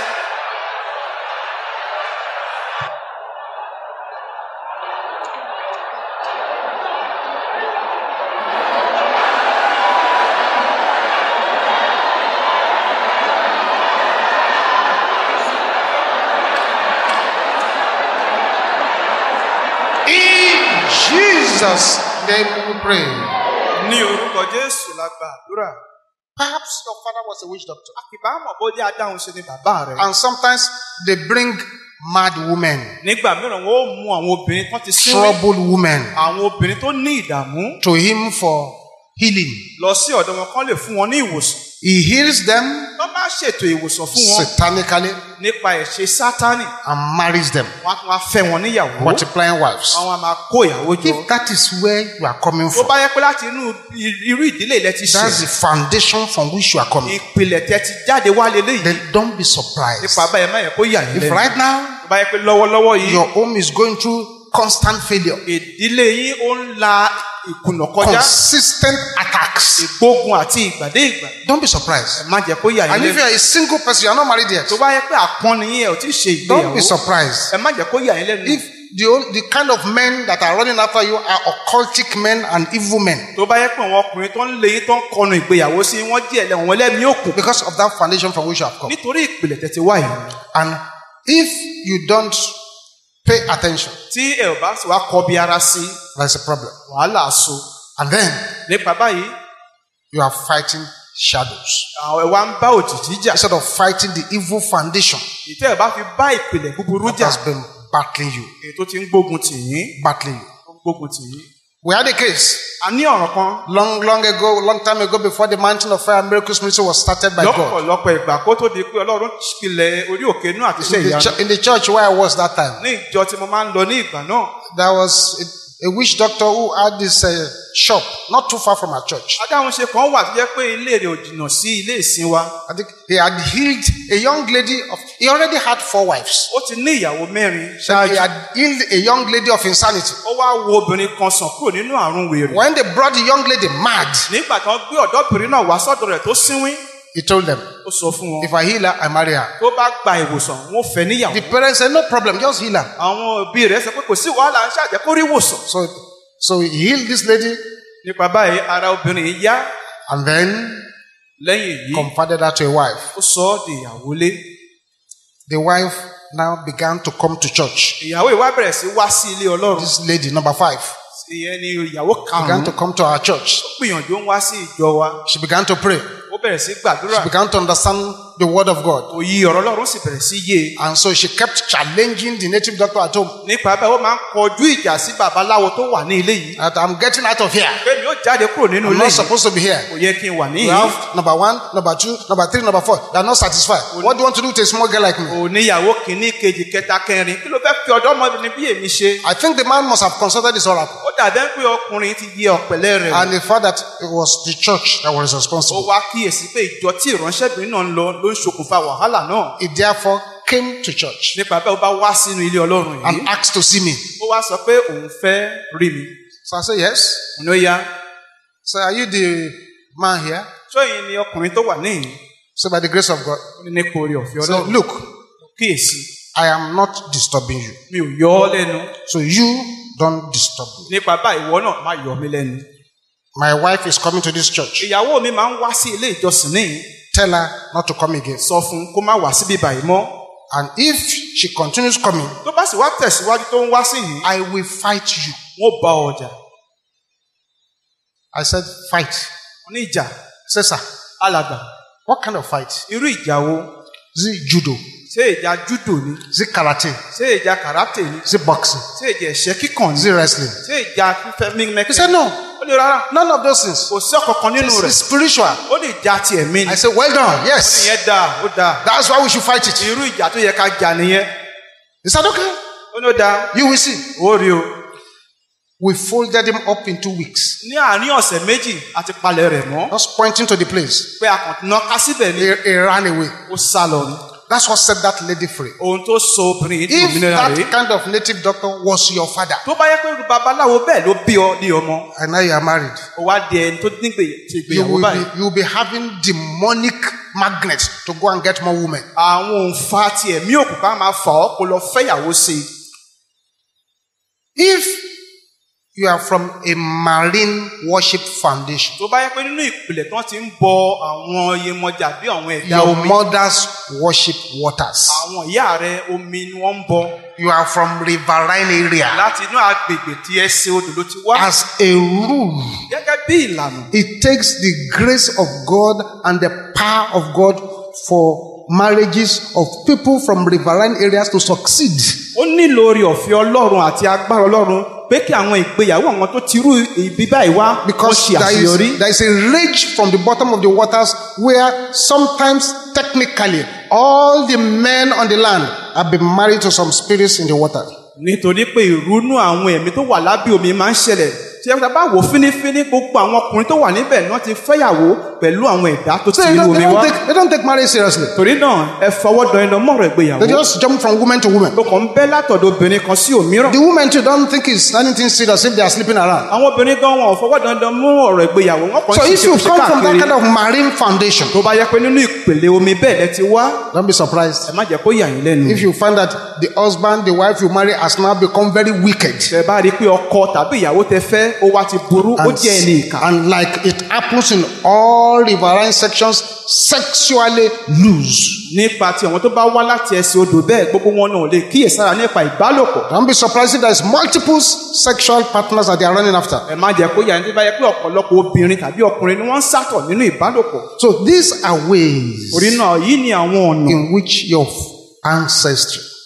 In Jesus' name we pray. ní orúkọ jésù la gba àdúrà. Perhaps your father was a witch doctor. àkìbá mọ̀ bó jẹ́ adáhùn ṣe ni bàbá rẹ̀. And sometimes they bring mad women, nígbà mìíràn wọn ó mú àwọn obìnrin tó ti sín troubled women àwọn obìnrin tó ní ìdààmú to him for healing. lọ sí ọ̀dọ̀ wọn kán lè fún wọn ní ìwòsàn. He heals them tó bá ṣètò ìwòsàn fún wọn satanically nípa ẹ̀ṣẹ̀ sátánì and marries them, wọn á tún wá fẹ́ wọn níyàwó. multiplying wives. àwọn a máa kó ìyàwó jọ. If that is where you are coming tó from, bá yẹ pé láti inú irú ìdílé ilẹ̀ ti that's ṣe the foundation from which you are coming. ìpìlẹ̀ tẹ ti jáde wá lélẹ́yìí. Then don't be surprised. nípa báyìí má yẹ kó yà yín If lẹ́nu. right now tó bá yẹ pé lọ́wọ́lọ́wọ́ yìí your home is going through constant failure, ìdílé yín ó ń la ìkùnà kọjá consistent attacks, ìgbógun àti ìgbàdé ìgbà don't be surprised. ẹ má jẹ́ kó yà yín And if you lẹ́nu. are a single person, you are not married yet, tó bá yẹ pé àpọ́nni yín ẹ ò tí ì ṣe don't be ìgbéyàwó surprised. ẹ má jẹ́ kó yà yín lẹ́nu. If the, on- the kind of men that are running after you are occultic men and evil men, tó bá yẹ pé àwọn ọkùnrin tó ń lé yín tó ń kọnu ìgbéyàwó sí wọ́n díẹ̀ lẹ́wọ̀n wọn lẹ́mìí òkun because of that foundation from which you have come. nítorí ìpìlẹ̀ tẹ̀tẹ̀ wá yìí. And if you don't pay attention, tí ẹ ò bá sì wá kọbi ara sí there's a problem. wàhálà so And then nípa báyìí you are fighting shadows àwọn ẹ wá ń bá òjìji jà instead of fighting the evil foundation ìtẹ́ ẹ bá fi bá ìpìlẹ̀ búburú that jà has been battling you, èyí tó ti ń gbógun tì yín battling you. tó ń gbógun tì yín We had a case a ní ọ̀ràn kan long, long ago, long time ago, before the Mountain of Fire and Miracles Ministry was started by God. lọ́pọ̀lọpọ̀ ìgbà kó tó di pé ọlọ́run pilẹ̀ orí òkè inú àti iṣẹ́ In the, ìyanu chu- in the church where I was that time, ní ìjọ tí mo máa ń lọ ní ìgbà náà there was a, a witch doctor who had this uh, shop not too far from our church. adáhunṣe kan wà tó jẹ́ pé ilé rẹ̀ ò jìnnà sí ilé ìsìn wa I think he had healed a young lady of, he already had four wives. ó ti ní ìyàwó mẹ́rin So he ṣáájú had healed a young lady of insanity. ó wá wo obìnrin kan sàn kúrò nínú àrùn wèrè When they brought the young lady mad, nígbà tí wọ́n gbé ọ̀dọ́bìnrin náà wá sọ́dọ̀ rẹ̀ tó sínwín he told them, ó sọ fún wọn if I heal her, I marry her. tó bá gba ìwòsàn wọn ò fẹ́ níyàwó The parents said, no problem, just heal her. àwọn òbí rẹ̀ sọ pé kò sí wàhálà ń ṣàjẹ́ kó rí ìwòsàn So, so he healed this lady nípa báyìí ara obìnrin yìí yá and then lẹ́yìn èyí confided her to a wife. ó sọ ọ́ di ìyàwó lé The wife now began to come to church. ìyàwó yìí wá bẹ̀rẹ̀ sí wá sí ilé ọlọ́run This lady, number five, ìyẹn ni ìyàwó began karùn-ún to come to our church. ó gbìyànjú ń wá sí ìjọ wa She began to pray. ó bẹ̀rẹ̀ sí gbàdúrà She began to understand the word of God. òye ọ̀rọ̀ ọlọ́run sì bẹ̀rẹ̀ sí yé e. And so she kept challenging the native doctor at home nípa bẹ́ẹ̀ ó máa ń kọjú ìjà sí babaláwo tó wà ní ilé yìí that I'm getting out of here. pé mi ó jáde kúrò nínú I'm ilé not yìí supposed to be here. kò yẹ kí n wà You níyìí have number one, number two, number three, number four. They are not satisfied. What do you want to do to a small girl like me? oníyàwó kìíní kejì kẹta kẹrin kí ló fẹ́ fi ọ̀dọ́mọbìnrin bí èmi ṣe I think the man must have consulted his oracle. ó dàbẹ́ pé ọkùnrin ti yẹ ọ̀pẹ̀lẹ́ rẹ̀ wò. And he found that it was the church that was ó responsible. wá kíyèsí pé ìjọ tí ìránṣẹ́bìnrin náà ń lọ ló ń ṣokùnfà wàhálà náà He therefore came to church nípa bẹ́ẹ̀ ó bá wá sínú ilé ọlọ́run yìí and asked to see me. ó wá sọ pé òun fẹ́ rí mi So I said, Yes. ní ó yá So are you the man here? sọ́yìn ni ọkùnrin tó wà níhìn So by the grace of God. ó ní nípa orí ọ̀fẹ́ So ọlọ́run look, kíyèsí I am not disturbing you. mi ò yọ ọ́ lẹ́nu So you don't disturb me. nípa báyìí ìwọ náà má yọ mí lẹ́nu My wife is coming to this church. ìyàwó mi máa ń wá sí ilé ìjọsìn níhìn Tell her not to come again. sọ fún un kó má wá síbí báyìí mọ́ And if she continues coming, tó bá sì wá tẹ̀síwájú tó ń wá sí yìí I will fight you. wọ́n bá ọjà I said, Fight. wọ́n ní ìjà Say, sir, alàgbà what kind of fight? irú ìjà wo Is it judo? ṣé ìjà júdò ni Is it karate? ṣé ìjà kàràtè ni Is it boxing? ṣé ìjà ẹ̀ṣẹ́ kíkàn Is ni it wrestling? ṣé ìjà fífẹ́ He mímẹ́kẹ́ said, No, ó ní rárá none of those things. kò sí ọ̀kankan nínú It's, rẹ̀ it's spiritual. ó ní ìjà ti ẹ̀mí ni I said, Well done. Yes. ìyẹn dáa ó dáa That's why we should fight it. irú ìjà tó yẹ ká jà nìyẹn He said, Okay, ó ní ó dáa you will see. ó rí o We folded him up in two weeks. ní àárín ọ̀sẹ̀ méjì àti palẹ̀ rẹ̀ mọ́ Just pointing to the place. pé a kàn ná ká síbẹ̀ ni He, he ran away. ó sá lọ ni That's what set that lady free. ohun tó so obìnrin yìí di If òmìnira that rèé kind of native doctor was your father, tó bá yẹ pé irú babaláwo bẹ́ẹ̀ ló bí ọ ní ọmọ and now you are married, ó wá di ẹni tó nígbè ṣe you ìgbéyàwó will báyìí be, you will be having demonic magnets to go and get more women. àwọn òǹfà ti ẹ̀mí òkùnkùn á máa fà ọ́ kó lọ fẹ́yàwó sí i If you are from a marine worship foundation, tó bá yẹ pé nínú ìpìlẹ̀ tí wọ́n ti ń bọ àwọn iyemọja bí àwọn ẹ̀dá your omi mothers worship waters. àwọn ìyá rẹ omi ni wọ́n ń bọ You are from riverine area. láti inú agbègbè tí ẹsẹ̀ odò ló ti wá As a rule, gẹ́gẹ́ bí ìlànà it takes the grace of God and the power of God for marriages of people from riverine areas to succeed. ó nílò orí ọ̀fẹ́ ọlọ́run àti agbára ọlọ́run pé kí àwọn ìgbéyàwó àwọn tó ti rú ibi báyìí wá wọ́n Because ṣe there àṣeyọrí is, there is a rage from the bottom of the waters where sometimes technically all the men on the land have been married to some spirits in the water. nítorí pé ìrúnú àwọn ẹ̀mí tó wà lábẹ́ omi máa ń ṣẹlẹ̀ tí a bá wò fínífíní gbogbo àwọn ọkùnrin tó wà níbẹ̀ ni wọ́n ti fẹ́yàwó pẹ̀lú àwọn ẹ̀dá tó ti So they inú don't, they omi wá don't, take, they don't take marriage seriously. torí náà ẹ fọwọ́ dán iná mọ́rọ̀ ìgbéyàwó They just jump from woman to woman. tó kàn ń bẹ́ látọ̀dọ̀ obìnrin kan sí òmíràn The women too don't think it's anything serious if they are sleeping around. àwọn obìnrin gan wọn ò fọwọ́ dandan mú ọ̀rọ̀ ìgbéyàwó wọn kàn So ń if you ṣe come from that káàkiri kind of marine foundation, tó bá yẹ pé nínú ìpele omi bẹ́ẹ̀ lẹ ti wá don't be surprised. ẹ má jẹ́ kó yà yín lẹ́nu. If you find that the husband, the wife you marry has now become very wicked. tẹ bá rí i pé ọkọ tàbí ìyàwó tẹ fẹ́ ó wá ti burú ó And, jẹ́ ẹni ìkà. and like it happens in all riverine sections, sexually loose. nípa ti àwọn tó bá wá láti ẹsẹ̀ odò bẹ́ẹ̀ gbogbo wọn náà lè kíyèsára nípa ìbálòpọ̀. Don't be surprised if there's multiple sexual partners that they are running after. ẹ má jẹ́ kó yà ní tó bá yẹ pé ọ̀pọ̀lọpọ̀ obìnrin tàbí ọkùnrin ni wọ́n ń sátọ̀ nínú ìbálòpọ̀. So these are ways orí náà yìí ni àwọn ọ̀nà in which your ancestry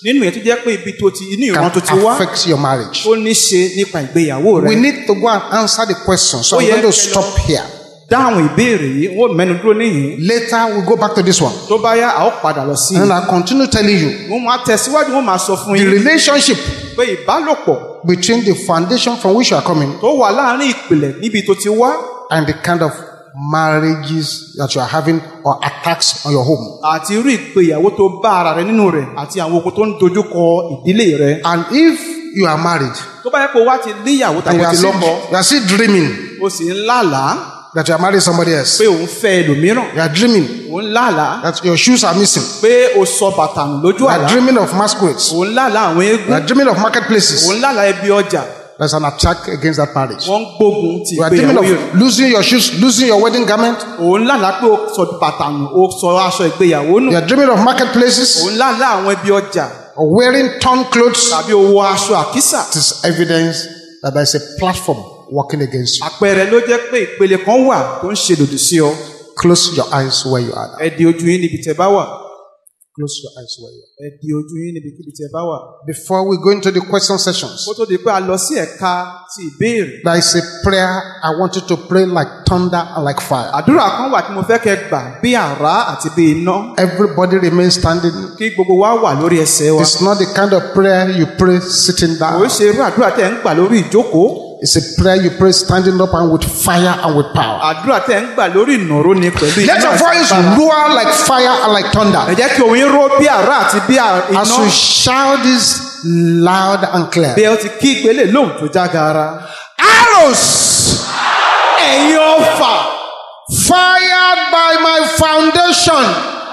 nínú yẹn tó jẹ́ pé ibi tó ti inú ìran can tó ti wá affect your marriage. ó ní ṣe nípa ìgbéyàwó rẹ We need to go and answer the question. So Oh, I'm yeah, going to hello. stop here. dáhùn ìbéèrè yìí wọ́n mẹ́nu dúró níyìn Later, we'll go back to this one. tó bá yá a ó padà lọ sí i And I'll continue telling you wọ́n máa tẹ̀síwájú wọ́n máa sọ fún the yín relationship pé ìbálòpọ̀ between the foundation from which you are coming tó wà láàrin ìpìlẹ̀ níbi tó ti wá and the kind of marriages that you are having or attacks on your home. àti irú ìgbéyàwó tó bá ara rẹ nínú rẹ̀ àti àwọn ogun tó ń dojúkọ ìdílé rẹ And if you are married tó bá yẹ kó wá ti níyàwó and tàbí you are ti still, lọ́kọ you are still dreaming ó sì ń lálàá that you are married somebody else, pé òun fẹ́ ẹlòmíràn you are dreaming òun lálàá that your shoes are missing, pé o sọ bàtà nù lójú you are àlá dreaming of masquerades, òun lálàá àwọn you eégún are dreaming of marketplaces. òun lálàá ẹbí ọjà There's an attack against that marriage. wọ́n ń gbógun ti You are dreaming ìgbéyàwó of yìí losing your shoes, losing your wedding garment. òun lálàá pé o sọ bàtà nù o sọ aṣọ ìgbéyàwó nù You are dreaming of marketplaces òun lálàá àwọn ẹbí ọjà or wearing torn clothes. tàbí o wọ aṣọ àkísà It is evidence that there is a platform working against you. àpẹẹrẹ ló jẹ́ pé ìpele kan wà tó ń ṣe lòdì sí ọ Close your eyes where you are. now. ẹ di ojú yín níbi tẹ́ bá wà Close your eyes where you are. ẹ di ojú yín níbi kíbi tẹ́ bá wà Before we go into the question sessions, kó tó di pé a lọ sí ẹ̀ka ti ìbéèrè there is a prayer I want you to pray like thunder and like fire. àdúrà kan wà tí mo fẹ́ kẹ́ gbà bí àrá àti bí iná Everybody remain standing. kí gbogbo wa wà lórí ẹsẹ̀ wa It's not the kind of prayer you pray sitting kò ń down. ṣe irú àdúrà tẹ́ ń gbà lórí ìjókòó It's a prayer you pray standing up and with fire and with power. àdúrà tẹ́ ń gbà lórí ìnàró ni pẹ̀lú Let your àti voice agbára. roar like fire and like ẹ thunder. jẹ́ kí òun yín ró bí àrá àti bí à- As iná you shout this loud and bí clear. ẹ ti kí ìpele lóhùn tó jágara. Arrows ẹ̀yin ọfà fired by my foundation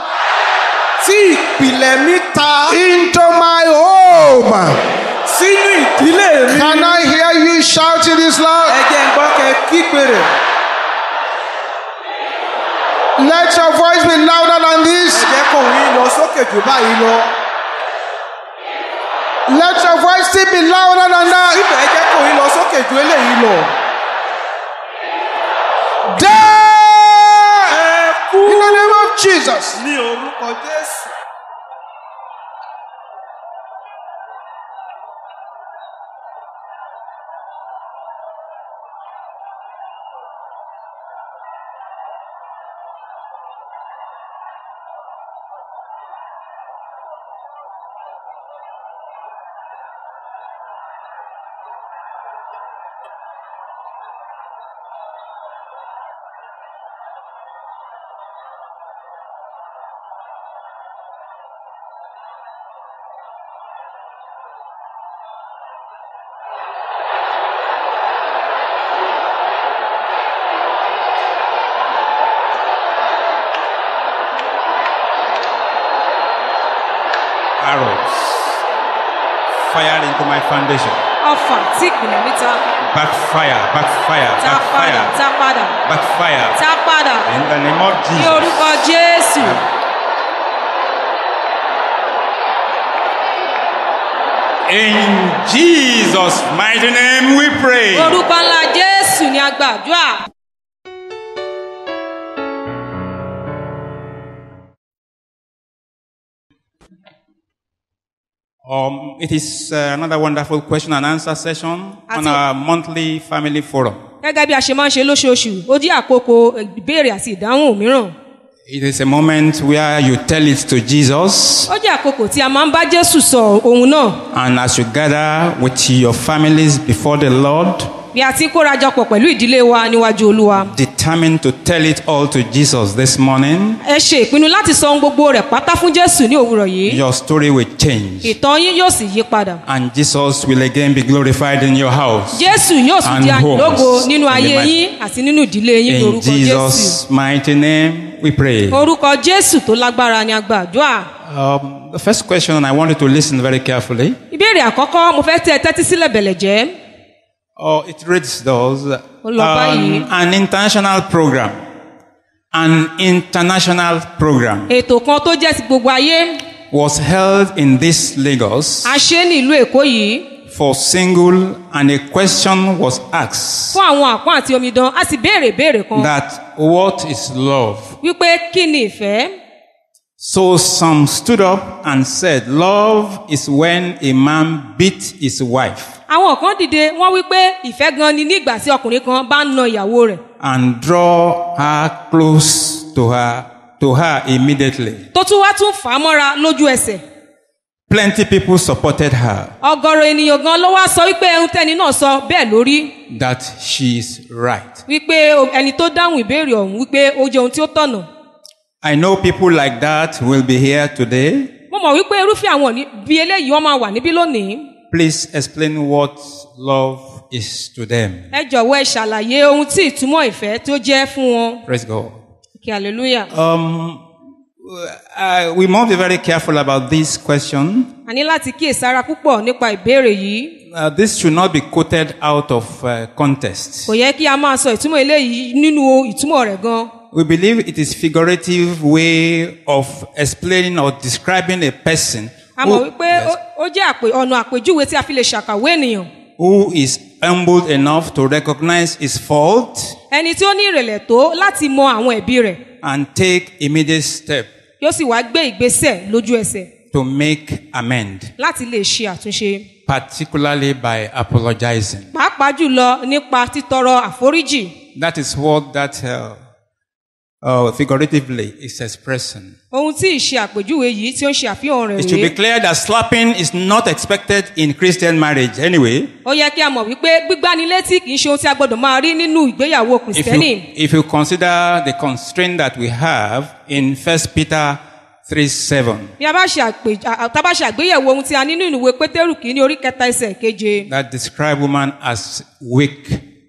tí ìpìlẹ̀ mi ta into my home. sínú ìdílé mi. Can I hear you shouting this loud? ẹ jẹ́ ń gbọ́ kẹ́ kígbe rẹ̀. Let your voice be louder than ẹ this. jẹ́ kó òun yín lọ sókè jù báyìí lọ. Let your voice still be louder than that. síbẹ̀ ẹ jẹ́ kó òun yín lọ sókè jù eléyìí lọ. There! ẹ kú In the name of Jesus. ní orúkọ Jésù. arrows fired into my foundation. ọfà tí ìpìlẹ̀ mi ta Backfire, backfire, ta padà backfire, ta padà backfire. ta padà In the name of ní Jesus. orúkọ jésù In Jesus' mighty name we pray. orúkọ ńlá jésù ni a gbàdúrà. Um, it is uh, another wonderful question and answer session on Àti- our monthly family forum. gẹ́gẹ́ bí a ṣe máa ń ṣe lóṣooṣù ó jẹ́ àkókò ìbéèrè àti ìdáhùn mìíràn It is a moment where you tell it to Jesus, ó jẹ́ àkókò tí a máa ń bá jésù sọ ohun náà and as you gather with your families before the Lord, bí a ti ń kórajọpọ̀ pẹ̀lú ìdílé wa níwájú olúwa determined to tell it all to Jesus this morning, ẹ ṣe ìpinnu láti sọ ohun gbogbo rẹ̀ pátá fún jésù ní òwúrọ̀ yìí your story will change, ìtàn yín yóò sì yí padà and Jesus will again be glorified in your house. jésù yóò sì And di àyìnlógo homes. nínú In the ayé mighty- yín àti nínú ìdílé yín ní In orúkọ jésù Jesus' mighty name, we pray. orúkọ jésù tó lágbára ni a gbàdúrà Um, the first question, and I want you to listen very carefully. ìbéèrè àkọ́kọ́ mo fẹ́ tẹ́ ẹ tẹ́tí sílẹ̀ bẹ̀lẹ̀ jẹ́ Oh, it reads those. Ó lọ báyìí. Um, an international program. An international program ètò kan tó jẹ́ ti gbogbo ayé was held in this Lagos a ṣe é ní ìlú èkó yìí for single, and a question was asked fún àwọn àpọ́n àti omidan a sì béèrè ìbéèrè kan that what is love? wípé kí ni ìfẹ́ So some stood up and said, Love is when a man beats his wife àwọn kan dìde wọ́n wí pé ìfẹ́ gan ni nígbà tí ọkùnrin kan bá ń na ìyàwó rẹ̀ and draw her close to her to her immediately. tó tún wá tún fà á mọ́ra lójú ẹsẹ̀ Plenty people supported her ọgọrọ ènìyàn gan ló wá sọ wípé ẹhun tẹni náà sọ bẹ́ẹ̀ lórí that she is right. wípé o- ẹni tó dáhùn ìbéèrè ọ̀hún wípé ó jẹ ohun tí ó tọ̀nà I know people like that will be here today. mo mọ̀ wípé irúfẹ́ àwọn ní- bí eléyìí wọ́n máa wà níbí lónìí Please explain what love is to them. ẹ jọ̀wọ́ ẹ ṣàlàyé ohun tí ìtumọ̀ ìfẹ́ tó jẹ́ fún wọn Praise God. kí hallelujah Um, uh, we must be very careful about this question. a ní láti kíyèsára púpọ̀ nípa ìbéèrè yìí Uh, this should not be quoted out of uh, context. kò yẹ kí a máa sọ ìtumọ̀ eléyìí nínú ìtumọ̀ rẹ̀ gan We believe it is figurative way of explaining or describing a person a mọ̀ who, wípé ó- ó jẹ́ àpè- ọ̀nà àpèjúwe tí a fi lè ṣàkàwé ènìyàn who is humbled enough to recognize his fault ẹni tí ó ní ìrẹ̀lẹ̀ tó láti mọ àwọn ẹ̀bi rẹ̀ and take immediate step yóò sì wá gbé ìgbésẹ̀ lójú ẹsẹ̀ to make amend, láti lè ṣe àtúnṣe particularly by apologizing. pàápàá jùlọ nípa títọrọ àforíjì That is what that uh, uh, figuratively is expressing. ohun tí ìṣe àpèjúwe yìí tí ó ń ṣe àfihàn rẹ̀ It should be rèé clear that slapping is not expected in Christian marriage anyway. ó yẹ kí a mọ̀ wípé gbígbánilétí kì í ṣe ohun tí a gbọ́dọ̀ máa rí nínú ìgbéyàwó If you, kìrìsìtẹ́nì if you consider the constraint that we have in 1 Peter 3 7, bí a bá ṣe àpè- à- tá a bá ṣe àgbéyẹ̀wò ohun tí a ní nínú ìwé pétérù kìíní orí kẹta ẹsẹ̀ keje that describe woman as weak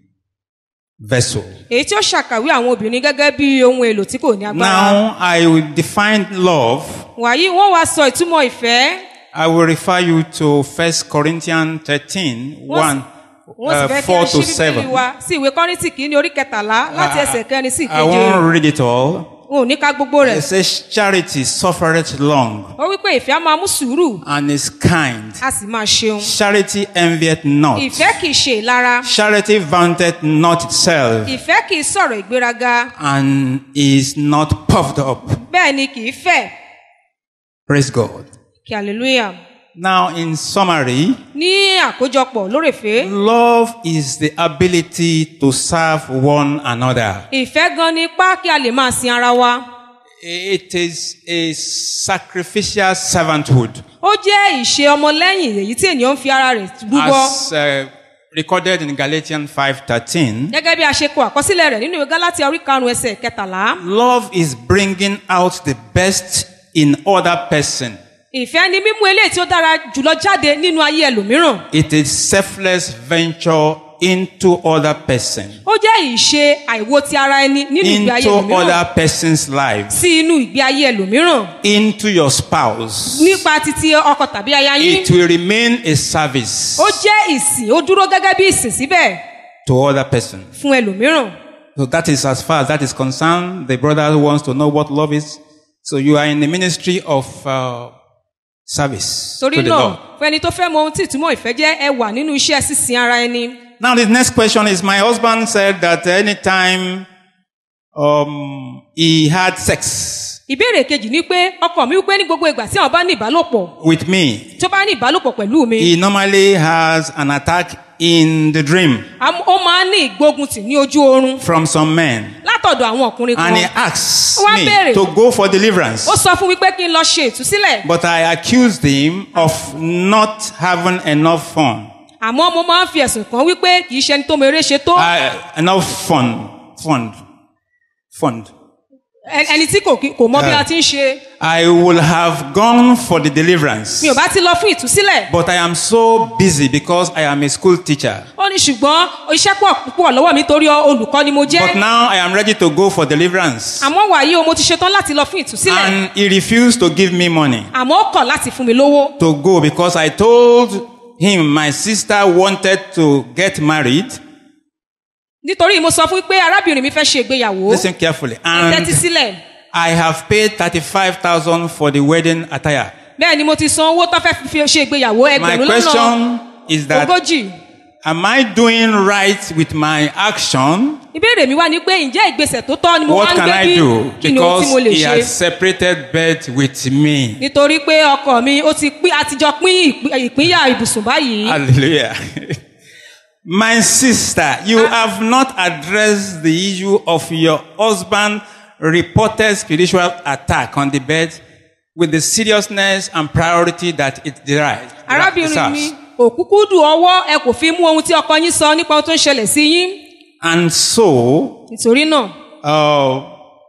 vessel. èyí tí ó ṣàkàwé àwọn obìnrin gẹ́gẹ́ bí ohun èlò tí kò ní agbára Now I will define love. wàyí wọ́n wá sọ ìtumọ̀ ìfẹ́ I will refer you to 1 Corinthians 13 1 wọ́n sì uh, fẹ́ kí a 4 to ṣí bíbélì 7. wa sí ìwé kọ́rìntì kìíní orí kẹtàlá láti ẹsẹ̀ kẹrin sí I ìkeje won't read it all. n ò ní ká gbogbo rẹ̀ It says charity suffereth long ó wípé ìfẹ́ á máa mú sùúrù and is kind. a sì máa ṣeun Charity envieth not. ìfẹ́ kì í ṣe ìlara Charity vaunteth not itself ìfẹ́ kì í sọ̀rọ̀ ìgbéraga and is not puffed up. bẹ́ẹ̀ ni kì í fẹ̀ Praise God. kí hallelujah Now, in summary, ní àkójọpọ̀ lórèfé love is the ability to serve one another. ìfẹ́ gan ni ipá kí a lè máa sin ara wa It is a sacrificial servanthood, ó jẹ́ ìṣe ọmọlẹ́yìn èyí tí ènìyàn ń fi ara rẹ̀ rúbọ as uh, recorded in Galatians 5:13. gẹ́gẹ́ bí a ṣe kọ àkọsílẹ̀ rẹ̀ nínú ìwé gálátíà orí karùn-ún ẹsẹ̀ kẹtàlá Love is bringing out the best in other person. ìfẹ́ ni mímú eléyìí tí ó dára jùlọ jáde nínú ayé ẹlòmíràn It is selfless venture into other person, ó jẹ́ ìṣe àìwo ti ara ẹni nínú ìgbé ayé into ẹlòmíràn other person's life, sí inú ìgbé ayé ẹlòmíràn into your spouse. nípa titi ọkọ tàbí aya yín It will remain a service ó jẹ́ ìsìn ó dúró gẹ́gẹ́ bí ìsìn síbẹ̀ to other person. fún ẹlòmíràn So that is as far as that is concerned. The brother who wants to know what love is. So you are in the ministry of uh, service torí to the náà Lord. fún ẹni tó fẹ́ mọ ohun tí ìtumọ̀ ìfẹ́ jẹ́ ẹ wà nínú iṣẹ́ sísin ara ẹni Now the next question is: My husband said that anytime um, he had sex ìbéèrè kejì ni pé ọkọ mi wípé ní gbogbo ìgbà tí àwọn bá ní ìbálòpọ̀ with me, tó bá ní ìbálòpọ̀ pẹ̀lú mi he normally has an attack in the dream am- ó máa ń ní ìgbóguntì ní ojú oorun from some men, látọ̀dọ̀ àwọn ọkùnrin kan and he asks Ó wá me béèrè. to go for deliverance. ó sọ fún mi pé kí n lọ ṣe ìtúsílẹ̀ But I accused him of not having enough fun. àmọ́ mo máa ń fi ẹ̀sùn kàn wípé kì í ṣe ẹni tó mọ eré ṣe tó Uh, enough fun, fund, fund. ẹ- ẹni tí kò kí- kò mọ bí Ah. a ti ń ṣe I will have gone for the deliverance, mi ò bá ti lọ fún ìtúsílẹ̀ but I am so busy because I am a school teacher. ó ní ṣùgbọ́n iṣẹ́ pọ̀ púpọ̀ lọ́wọ́ mi torí olùkọ́ ni mo But jẹ́ now I am ready to go for deliverance, àmọ́ wàyí o mo ti ṣetán láti lọ fún ìtúsílẹ̀ and he refused to give me money àmọ́ ó kọ̀ láti fún mi lówó to go because I told him my sister wanted to get married. nítorí mo sọ fún pé arábìnrin mi fẹ́ ṣe ìgbéyàwó Listen carefully, ẹ and tẹ́tí sílẹ̀ I have paid thirty-five thousand for the wedding attire. bẹ́ẹ̀ ni mo ti san owó tó fẹ́ fi ṣe ìgbéyàwó My ẹgbẹ̀rún lọ́nà question is that ogójì am I doing right with my action? ìbéèrè mi wá ni pé ǹjẹ́ ìgbésẹ̀ tó tọ́ ni mo wá What ń can gbé I bí do? kí ni ohun tí mo Because lè he ṣe has separated bed with me. nítorí pé ọkọ mi ó ti pín àtijọ́ pín ìpín- ìpínyà ibùsùn báyìí Hallelujah. My sister, you have not addressed the issue of your husband reported spiritual attack on the bed with the seriousness and priority that it derives. arábìnrin mi òkúkú dùn ọwọ́ ẹ kò fi mú ohun tí ọkọ yín sọ nípa ohun tó ń ṣẹlẹ̀ sí yín And so, nítorí náà uh,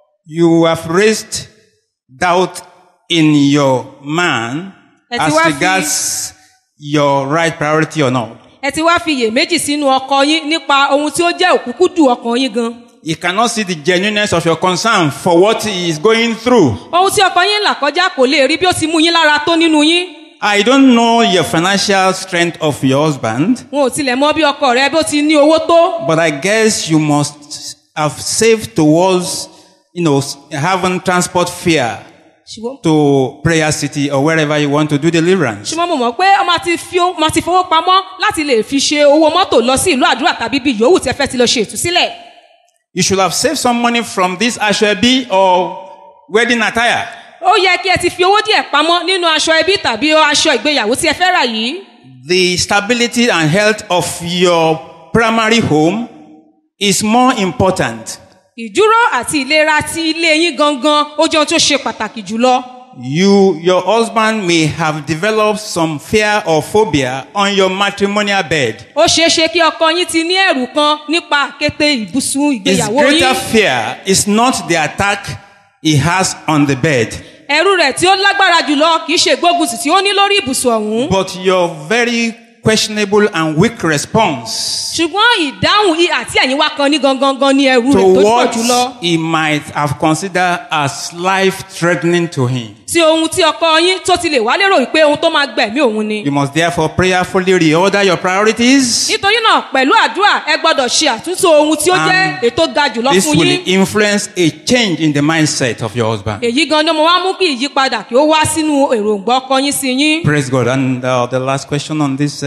you have raised doubt in your man Ẹ ti as wá fi- regards your right priority or not. ẹ ti wá fi iyèméjì sínú ọkọ yín nípa ohun tí ó jẹ́ òkúkú dùn ọkàn yín gan He cannot see the genuineness of your concern for what he is going through. ohun tí ọkọ yín là kọjá kò lè rí bí ó ti mú yín lára tó nínú yín I don't know your financial strength of your husband, wọn ò tilẹ̀ mọ bí ọkọ rẹ bí ó ti ní owó tó but I guess you must have saved towards, you know, having transport fare ṣùgbọ́n to Prayer City or wherever you want to do deliverance. ṣùgbọ́n mo mọ̀ pé ọmọ ti fi ó- ọmọ ti fowó pamọ́ láti lè fi ṣe owó mọ́tò lọ sí ìlú àdúrà tàbí bí yòówù tí ẹ fẹ́ ti lọ ṣe ìtúsílẹ̀ You should have saved some money from this Ashwebi or wedding attire. ó yẹ kí ẹ ti fi owó díẹ̀ pamọ́ nínú aṣọ ẹbí tàbí aṣọ ìgbéyàwó tí ẹ fẹ́ rà yìí The stability and health of your primary home is more important. ìdúró àti ìlera ti ilé yín gangan ó jẹ́ ohun tó ṣe pàtàkì jùlọ You, your husband may have developed some fear or phobia on your matrimonial bed. ó ṣeé ṣe kí ọkọ yín ti ní ẹ̀rù kan nípa àkété ìbùsùn His ìgbéyàwó greater yín fear is not the attack he has on the bed, ẹ̀rù rẹ̀ tí ó lágbára jùlọ kì í ṣe ìgbógunsì tí ó ní lórí ibùsùn ọ̀hún but your very questionable and weak response ṣùgbọ́n ìdáhùn i àti ẹ̀yìn wá kan ní gangan gan ní ẹ̀rù to rẹ̀ tó pọ̀ what jùlọ he might have considered as life threatening to him. sí ohun tí ọkọ yín tó ti lè wá lérò wípé ohun tó máa gbẹ̀mí òun ni You must therefore prayerfully reorder your priorities. nítorí náà pẹ̀lú àdúrà ẹ gbọ́dọ̀ ṣe àtúntò ohun tí ó jẹ́ And ètò ga jùlọ This fún will yín influence a change in the mindset of your husband. èyí gan ni mo wá mú kí ìyípadà kí ó wá sínú èròǹgbà ọkọ yín sí yín Praise God. And uh, the last question on this uh,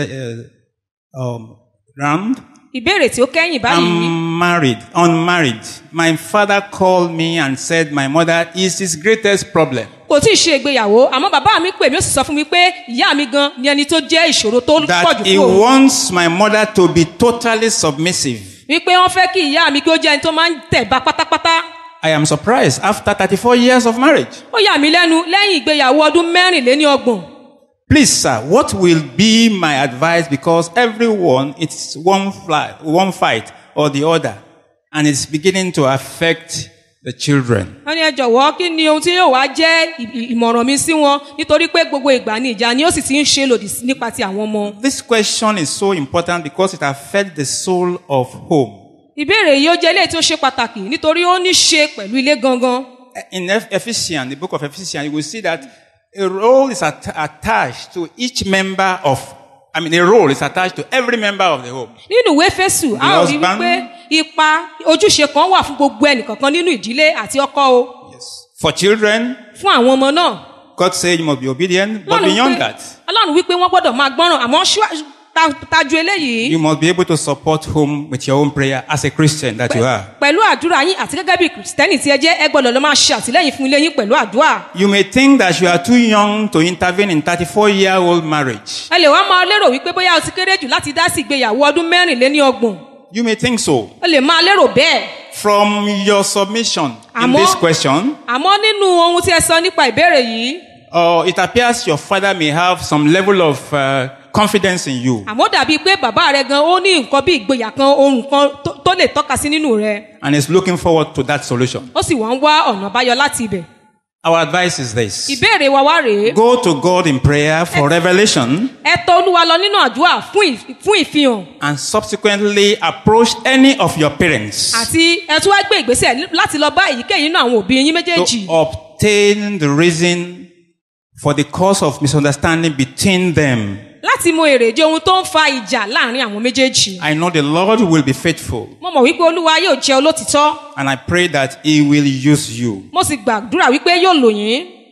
um, round. ìbéèrè tí ó kẹ́yìn báyìí I'm married, unmarried. My father called me and said my mother is his greatest problem. kò tí ì ṣe ìgbéyàwó àmọ́ bàbá mi pè mí ó sì sọ fún mi pé ìyá mi gan ni ẹni tó jẹ́ ìṣòro tó pọ̀ That jù he fún òun wants my mother to be totally submissive. wípé wọ́n fẹ́ kí ìyá mi kí ó jẹ́ ẹni tó máa ń tẹ̀bá pátápátá I am surprised after 34 years of marriage. ó yà mí lẹ́nu lẹ́yìn ìgbéyàwó ọdún mẹ́rìnléní ọgbọ̀n Please, sir, what will be my advice? Because everyone, it's one fly, one fight or the other, and it's beginning to affect the children. wọ́n ní ẹ jọ̀wọ́ kí ni ohun tí yóò wá jẹ́ ì- ì- ìmọ̀ràn mi sí wọn nítorí pé gbogbo ìgbà ni ìjà ni ó sì ti ń ṣe lòdì sí- nípa ti àwọn ọmọ. This question is so important because it affects the soul of home. ìbéèrè yìí ó jẹ́ eléyìí tí ó ṣe pàtàkì nítorí ó ní ṣe pẹ̀lú ilé gangan. In Eph- Ephesians, the book of Ephesians, you will see that a role is at- attached to each member of, I mean, a role is attached to every member of the home. nínú ìwé fésù a ó rí husband- wípé ipa ojúṣe kan wà fún gbogbo ẹnìkankan nínú ìdílé àti ọkọ o Yes. For children, fún àwọn ọmọ náà. God said you must be obedient, but Ọlọ́run beyond wípé- that, ọlọ́run wípé wọ́n gbọ́dọ̀ máa gbọ́ràn àmọ́ ṣíwájú- ta- tajú eléyìí you must be able to support home with your own prayer as a Christian that you are. pẹ̀lú àdúrà yín àti gẹ́gẹ́ bí kìrìsìtẹ́nì tí ẹ jẹ́ ẹ gbọ́dọ̀ lọ máa ṣe àtìlẹ́yìn fún ilé yín pẹ̀lú àdúrà. You may think that you are too young to intervene in 34 year old marriage. ẹ lè wá máa lérò wípé bóyá o ti kéré jù láti dá sí ìgbéyàwó ọdún mẹ́rìnléní ọgbọ̀n You may think so. ẹ lè máa lérò bẹ́ẹ̀ From your submission in Àmọ́- this question, àmọ́ nínú ohun tí ẹ sọ nípa ìbéèrè yìí uh, it appears your father may have some level of uh, confidence in you. àmọ́ dàbí pé bàbá rẹ gan ó ní nǹkan bí ìgboyà kan ohun kan tó- tó lè tọ́ka sí nínú rẹ and is looking forward to that solution. ó sì wá ń wá ọ̀nà àbáyọ láti ibẹ̀. Our advice is this ìbéèrè wa wá rèé go to God in prayer for revelation ẹ tọ olúwa lọ nínú àdúrà fún ì- fún ìfihàn and subsequently approach any of your parents àti ẹ tún wá gbé ìgbésẹ̀ láti lọ bá èyíkéyìí nínú àwọn òbí yín méjèèjì to obtain the reason for the cause of misunderstanding between them. láti mọ èrèdí ohun tó ń fa ìjà láàrin àwọn méjèèjì. I know the Lord will be faithful mo mọ̀ wípé olúwa yóò jẹ́ olótìtọ́ and I pray that He will use you. mo sì gbàdúrà wípé yóò lò yín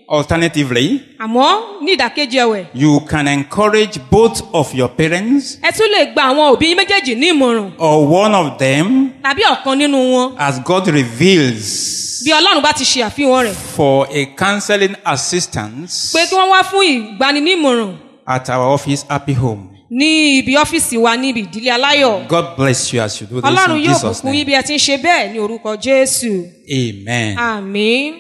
Alternatively, àmọ́ ní ìdàkejì ẹ̀wẹ̀ you can encourage both of your parents ẹ tún lè gba àwọn òbí yín méjèèjì ní ìmọ̀ràn or one of them tàbí ọ̀kan nínú wọn as God reveals bí ọlọ́run bá ti ṣe àfihàn rẹ̀ for a counseling assistance pé kí wọ́n wá fún ìgbaninímọ̀ràn at our office, Happy Home. ní ibi ọ́fíìsì wa níbi ìdílé aláyọ̀ God bless you as you do this ọlọ́run in yóò Jesus' bùkún yín name. bí ẹ ti ń ṣe bẹ́ẹ̀ ní orúkọ jésù Amen. àmín.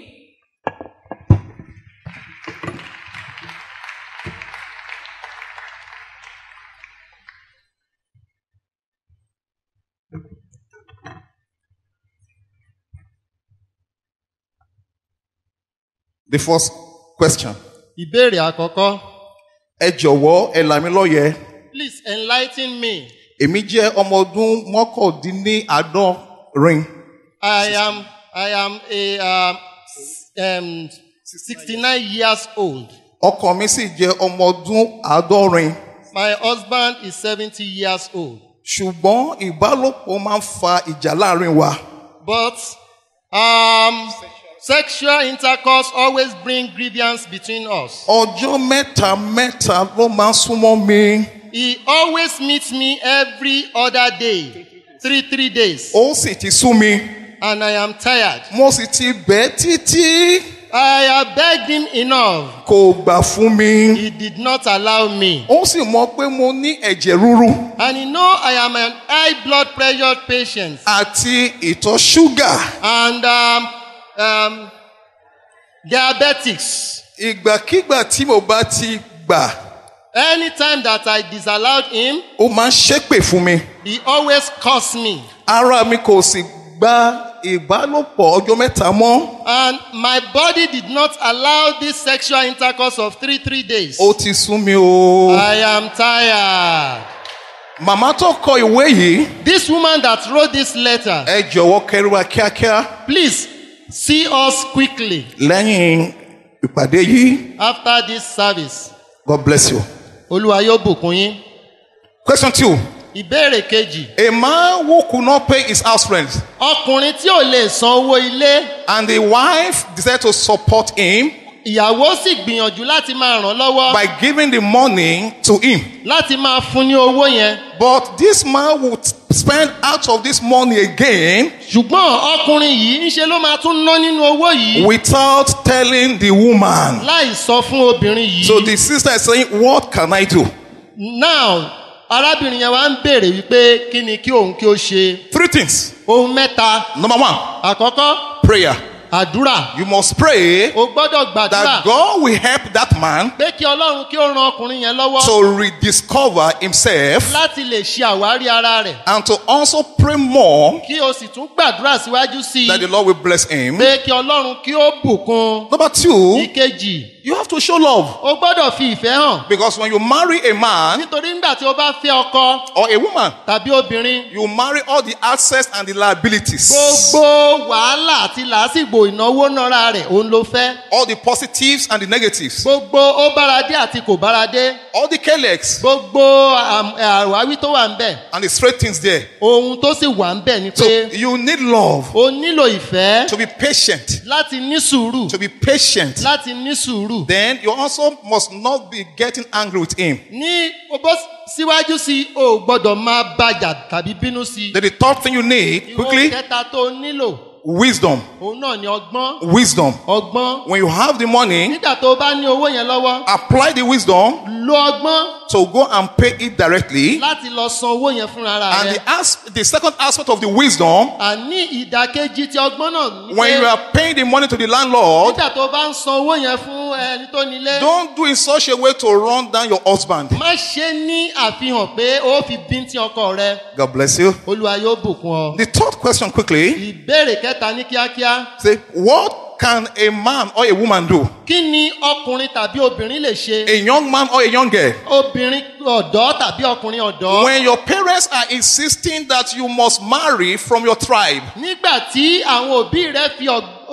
The first question. ìbéèrè àkọ́kọ́ Ẹ jọ̀wọ́ ẹ là mí lọ́yẹ̀. please enlighten me Èmi jẹ́ ọmọ ọdún mọ́kàndínláàádọ́rin. i am i am a um, um, sixty nine years old Ọkọ mi sì jẹ́ ọmọ ọdún àádọ́rin. my husband is seventy years old Ṣùgbọ́n ìbálòpọ̀ máa ń fa ìjà láàrin wa. but um, sexual intercourse always bring grievance between us Ọjọ́ mẹ́ta mẹ́ta ló máa ń súnmọ́ mi. he always meets me every other day three three days Ó sì ti sú mi. and i am tired Mo sì ti bẹ̀ ẹ́ títí. i have begged him enough Kò gbà fún mi. he did not allow me Ó sì mọ̀ pé mo ní ẹ̀jẹ̀ ríru and he know i am an high blood pressure patient àti ìtọ̀ ṣúgà. and um, um, diabetics. Ìgbàkígbà tí mo bá ti gbà, Anytime that I disallowed him, ó máa ń ṣépè fún mi. he always cursed me. Ara mi kò sì gba ìbálòpọ̀ ọjọ́ mẹ́ta mọ́. And my body did not allow this sexual intercourse of three, three days. Ó ti sún mi o. I am tired. Màmá tó kọ ìwé yìí, This woman that wrote this letter, ẹ jọ̀wọ́ kẹrù wa kíákíá. please see us quickly Lẹ́yìn ìpàdé yìí, after this service. God bless you. Olúwa yóò bùkún yín. Question two. Ìbéèrè kejì. A man who could not pay his house rent Ọkùnrin tí ò lè san owó ilé, and the wife decided to support him ìyàwó sì gbìyànjú láti máa ràn lọ́wọ́, by giving the money to him. láti máa fún ní owó yẹn. But this man would spend out of this money again ṣùgbọ́n ọkùnrin yìí ńṣe ló máa tún ná nínú owó yìí without telling the woman. láì sọ fún obìnrin yìí. So the sister is saying, What can I do? now arábìnrin yẹn wá ń béèrè wípé kí ni kí òun kí ó ṣe. Three things. ohun mẹ́ta Number one, àkọ́kọ́ prayer. àdúrà You must pray o gbọ́dọ̀ gbàdúrà that God will help that man pé kí ọlọ́run kí ó ran ọkùnrin yẹn lọ́wọ́ to rediscover himself láti lè ṣe àwárí ara rẹ̀ and to also pray more kí o sì tún gbàdúrà síwájú sí that the i Lord will bless him. pé kí ọlọ́run kí ó bùkún. Number two, ìkejì you have to show love o gbọ́dọ̀ fi ìfẹ́ hàn because when you marry a man nítorí nígbà tí o bá fẹ́ ọkọ or a woman, tàbí obìnrin you marry all the access and the liabilities, gbogbo wàhálà àti làásìgbò ìnáwó náírà rẹ̀ òun ló fẹ́ all the positives and the negatives, gbogbo ó báradé àti kò báradé all the kelex gbogbo àm- àwáwí tó wà ń bẹ̀ and the straight things there. ohun tó sì wà ń bẹ̀ ni So pé you need love o nílò ìfẹ́ to be patient, láti ní sùúrù to be patient. láti ní sùúrù Then you also must not be getting angry with him. ní o bọ́ síwájú sí i o ò gbọ́dọ̀ máa bàjà tàbí bínú sí i Then the third thing you need, ìwọ quickly, kẹta tó nílò wisdom. òun náà ni ọgbọ́n Wisdom. ọgbọ́n When you have the money, nígbà tó o bá ní owó yẹn lọ́wọ́ apply the wisdom lo ọgbọ́n to go and pay it directly. láti lọ san owó yẹn fúnra And rẹ the, as- the second aspect of the wisdom, àní ìdàkejì ti ọgbọ́n náà ní when you pé are paying the money to the landlord, nígbà tó o bá ń san owó yẹn fún ẹni tó nílé don't do it such a way to run down your husband. má ṣe ní àfihàn pé ó fi bíntín ọkọ rẹ God bless you. olúwa yóò bùkún ọ. The third question, quickly, ìbéèrè kẹta ní kíákíá say, what can a man or a woman do? kí ni ọkùnrin tàbí obìnrin lè ṣe A young man or a young girl? obìnrin ọ̀dọ́ tàbí ọkùnrin ọ̀dọ́ When your parents are insisting that you must marry from your tribe, nígbà tí àwọn òbí rẹ fi ọ̀- òko-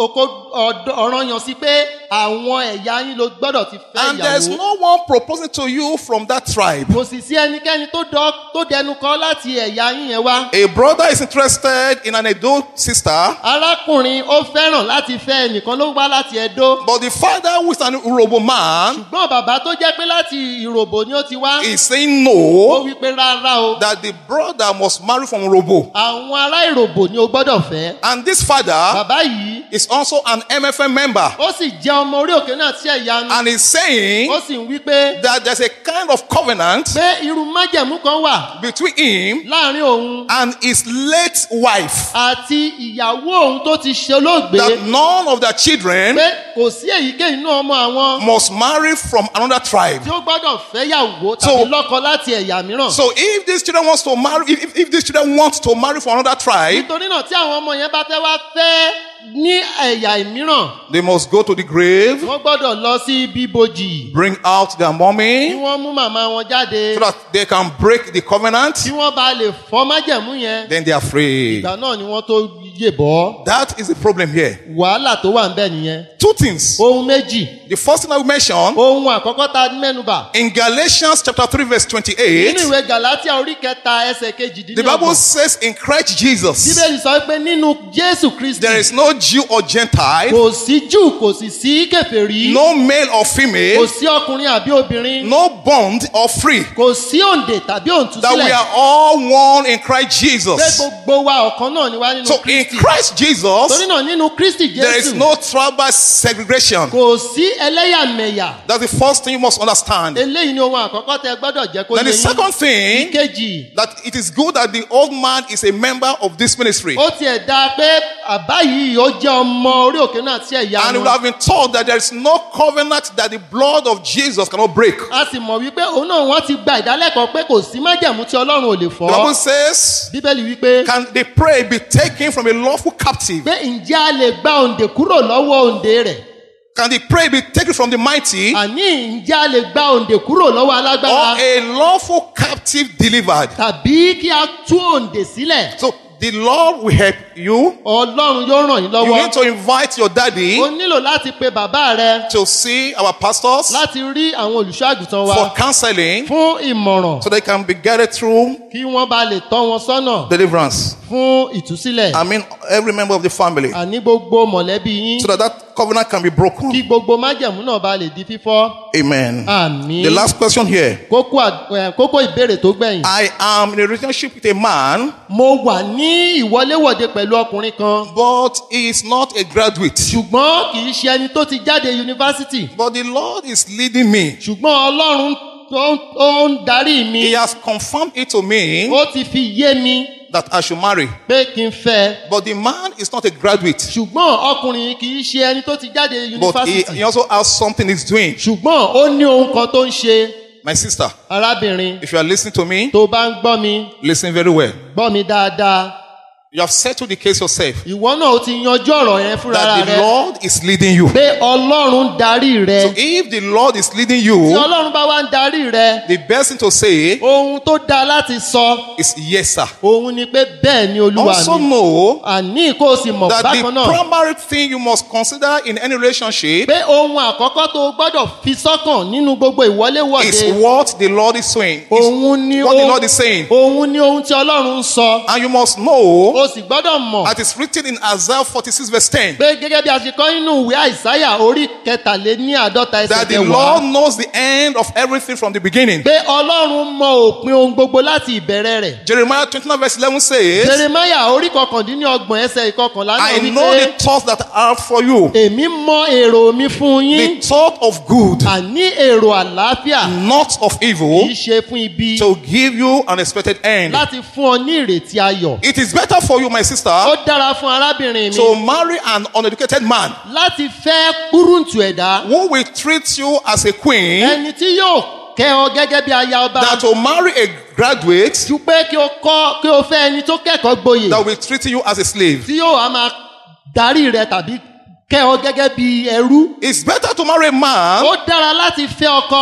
ọ̀dọ̀- ọ̀ranyàn sí pé àwọn ẹ̀yà yín ló gbọ́dọ̀ ti fẹ́ And there's ìyàwó. no one proposing to you from that tribe. kò sì sí ẹnikẹ́ni tó dọ́- tó dẹnu kọ́ láti ẹ̀yà yín yẹn wá. A brother is interested in an Edo sister, arákùnrin ó fẹ́ràn láti fẹ́ ẹnìkan ló wá láti ẹ̀dó. but the father, who is an Urobo man, ṣùgbọ́n bàbá tó jẹ́ pé láti ìròbò ni ó ti wá. is saying ó no, wí pé rárá o. that the brother must marry from Urobo. àwọn ará ìròbò ni o gbọ́dọ̀ fẹ́. And this father bàbá yìí is also an MFM member. ó sì jẹ́ ọmọ orí òkè náà sí ẹ̀yà nu. And is saying ó sì ń wí pé that there's a kind of covenant pé irú májẹ̀mú kan wà between him láàrin òun and his late wife. àti ìyàwó òun tó ti ṣe olóògbé That none of their children pé kò sí èyíkéyìí inú ọmọ àwọn must marry from another tribe. tí ó gbọ́dọ̀ fẹ́yàwó So- tàbí lọ́kọ láti ẹ̀yà mìíràn. So if these children wants to marry, if, if, if these children want to marry from another tribe, nítorí náà tí àwọn ọmọ yẹn bá fẹ́ wá fẹ́ ní ẹ̀yà mìíràn they must go to the grave, wọ́n gbọ́dọ̀ lọ sí bíbojì bring out their kí mommy, wọ́n mú màmá wọn jáde so that they can break the covenant. kí wọ́n bá lè fọ́ májẹ̀mú yẹn Then they are free. ìgbà náà ni wọ́n tó yè bọ́ That is the problem here. wàhálà tó wà ń bẹ̀ nìyẹn. Two things. ohun méjì The first thing I will mention ohun àkọ́kọ́ ta mẹ́nuba in Galatians chapter 3, verse nínú 28, ìwé galatia orí kẹta ẹsẹ̀ the Bible kejìdínlọ́gbọ̀n says in Christ Jesus, bíbélì sọ pé nínú jésù kristi there is no Jew or Gentile, kò sí jù kò sì sí kẹfẹ́rí no male or kò female, sí ọkùnrin àbí obìnrin no bond or free. kò sí òǹdè tàbí That we òǹtúsílẹ̀ are all one in Christ pé Jesus. gbogbo wa ọ̀kan náà ni wá nínú So in kristi Christ torí Jesus, náà nínú kristi there is jésù no tribal segregation. kò sí ẹlẹ́yàmẹ̀yà That's the first thing you must understand. eléyìí ni ohun àkọ́kọ́ tẹ gbọ́dọ̀ jẹ́ kó Then yé the yín second thing, ìkejì that it is good that the old man is a member of this ministry. ó tiẹ̀ dáa pé àbá yìí ó jẹ́ ọmọ orí òkè náà sí ẹ̀yà And we wọn. have been told that there is no covenant that the blood of Jesus cannot break. The a sì mọ̀ wípé òun náà wọ́n ti gba ìdálẹ́kọ̀ọ́ pé kò sí májẹ̀mú tí ọlọ́run ò lè Bible fọ́. says, bíbélì wípé Can the prey be taken from a lawful captive? pé ǹjẹ́ a lè gba òǹdè kúrò lọ́wọ́ òǹdè rẹ̀? Can the prey be taken from the mighty? àní ǹjẹ́ a lè gba òǹdè kúrò lọ́wọ́ Or alágbára? a lawful captive delivered? tàbí kí a tú òǹdè sílẹ̀? So the Lord will help you. ọlọ́run yóò ràn yín You lọ́wọ́. need to invite your daddy o nílò láti pe bàbá rẹ to see our pastors láti rí àwọn olùṣọ́ àgùntàn wa for counseling fún ìmọ̀ràn so they can be guided through kí wọ́n bá lè tọ́ wọn sọ́nà deliverance. fún ìtúsílẹ̀. I mean, every member of the family àní gbogbo mọ̀lẹ́bí yín so that that covenant can be broken. kí gbogbo májẹ̀mú náà bá lè di fífọ́. Amen. àmì. The last question here. kókó à- ẹ̀, kókó ìbéèrè tó gbẹ̀yìn. I am in a relationship with a man, mo wà ní ìwọléwọ̀de pẹ̀lú ọkùnrin kan but he is not a graduate. ṣùgbọ́n kì í ṣe ẹni tó ti jáde yunifásitì But the Lord is leading me. ṣùgbọ́n ọlọ́run tó ń- ó ń darí mi He has confirmed it to me ó ti fi yé mi that I should marry. pé kí n fẹ́ But the man is not a graduate. ṣùgbọ́n ọkùnrin kì í ṣe ẹni tó ti jáde But he, yunifásitì he also has something he's doing. ṣùgbọ́n ó ní ohun kan tó ń ṣe My sister, arábìnrin if you are listening to me, tó bá ń gbọ́ mi listen very well. gbọ́ mi dáadáa You have settled the case yourself ìwọ náà ó ti yanjú ọ̀rọ̀ yẹn fúnra that the rẹ Lord is leading you. pé ọlọ́run darí rẹ So if the Lord is leading tí you, ọlọ́run bá wá ń darí rẹ the best thing to say ohun tó dáa láti sọ is yes, sir. òun ni pé bẹ́ẹ̀ ni olúwa Also mi know àní kó o sì mọ̀ that the bákan náà primary thing you must consider in any relationship pé ohun àkọ́kọ́ tó o gbọ́dọ̀ fi sọ́kàn nínú gbogbo is ìwọléwọ̀de what the Lord is saying. Is òun ni what the ohun- Lord is saying. òun ni ohun tí ọlọ́run ń sọ And you must know o sì gbọ́dọ̀ mọ̀ that it's written in Isaiah 46 verse 10 pé gẹ́gẹ́ bí a ṣe kọ́ nínú ìwé àìsáyà orí kẹtàléní àádọ́ta ẹsẹ̀ that the kẹwàá Lord knows the end of everything from the beginning. pé ọlọ́run mọ òpin ohun gbogbo láti ìbẹ̀rẹ̀ rẹ̀ Jeremiah 29 verse 11 says, jeremaya orí kọkàndínlọ́gbọ̀n ẹsẹ̀ ìkọkànlá náà I wí know pé the thoughts that are for you, èmi mọ èrò mi fún yín the thought of good, àní èrò àlàáfíà not of evil, kì í ṣe fún ibi to give you an expected end. láti fún ọ ní ìrètí ayọ̀ It is better for you, my ó sister, dára fún arábìnrin mi to marry an uneducated man láti fẹ́ kúrúǹtù ẹ̀dá who will treat you as a queen ẹni tí yóò kẹ́ ọ gẹ́gẹ́ bí aya ọba than to marry a graduate ju pé kí o kọ́ kí o fẹ́ ẹni tó kẹ́kọ̀ọ́ gboyè that will treat you as a slave. tí yóò á máa darí rẹ tàbí kẹ́ ọ gẹ́gẹ́ bí ẹrú It's better to marry a man ó dára láti fẹ́ ọkọ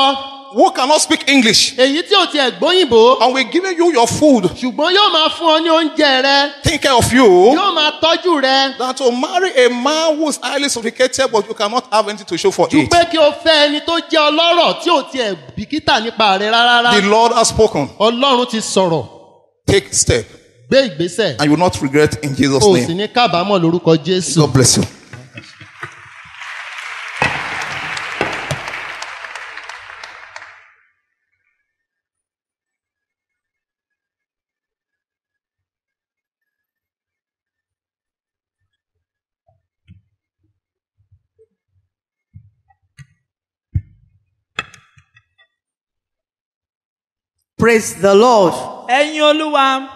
who cannot speak English èyí tí ò tiẹ̀ gbóyìnbó and we're giving you your food, ṣùgbọ́n yóò máa fún ọ ní oúnjẹ rẹ take care of you, yóò máa tọ́jú rẹ than to marry a man who is highly sophisticated but you cannot have anything to show for ju it. pé kí o fẹ́ ẹni tó jẹ́ ọlọ́rọ̀ tí ò tiẹ̀ bìkítà nípa rẹ rárá The Lord has spoken. ọlọ́run ti sọ̀rọ̀ Take step gbé ìgbésẹ̀ and you will not regret in Jesus' o sì name. ní kábàámọ̀ lórúkọ jésù. God bless you. Praise the Lord. ẹ̀yin olúwa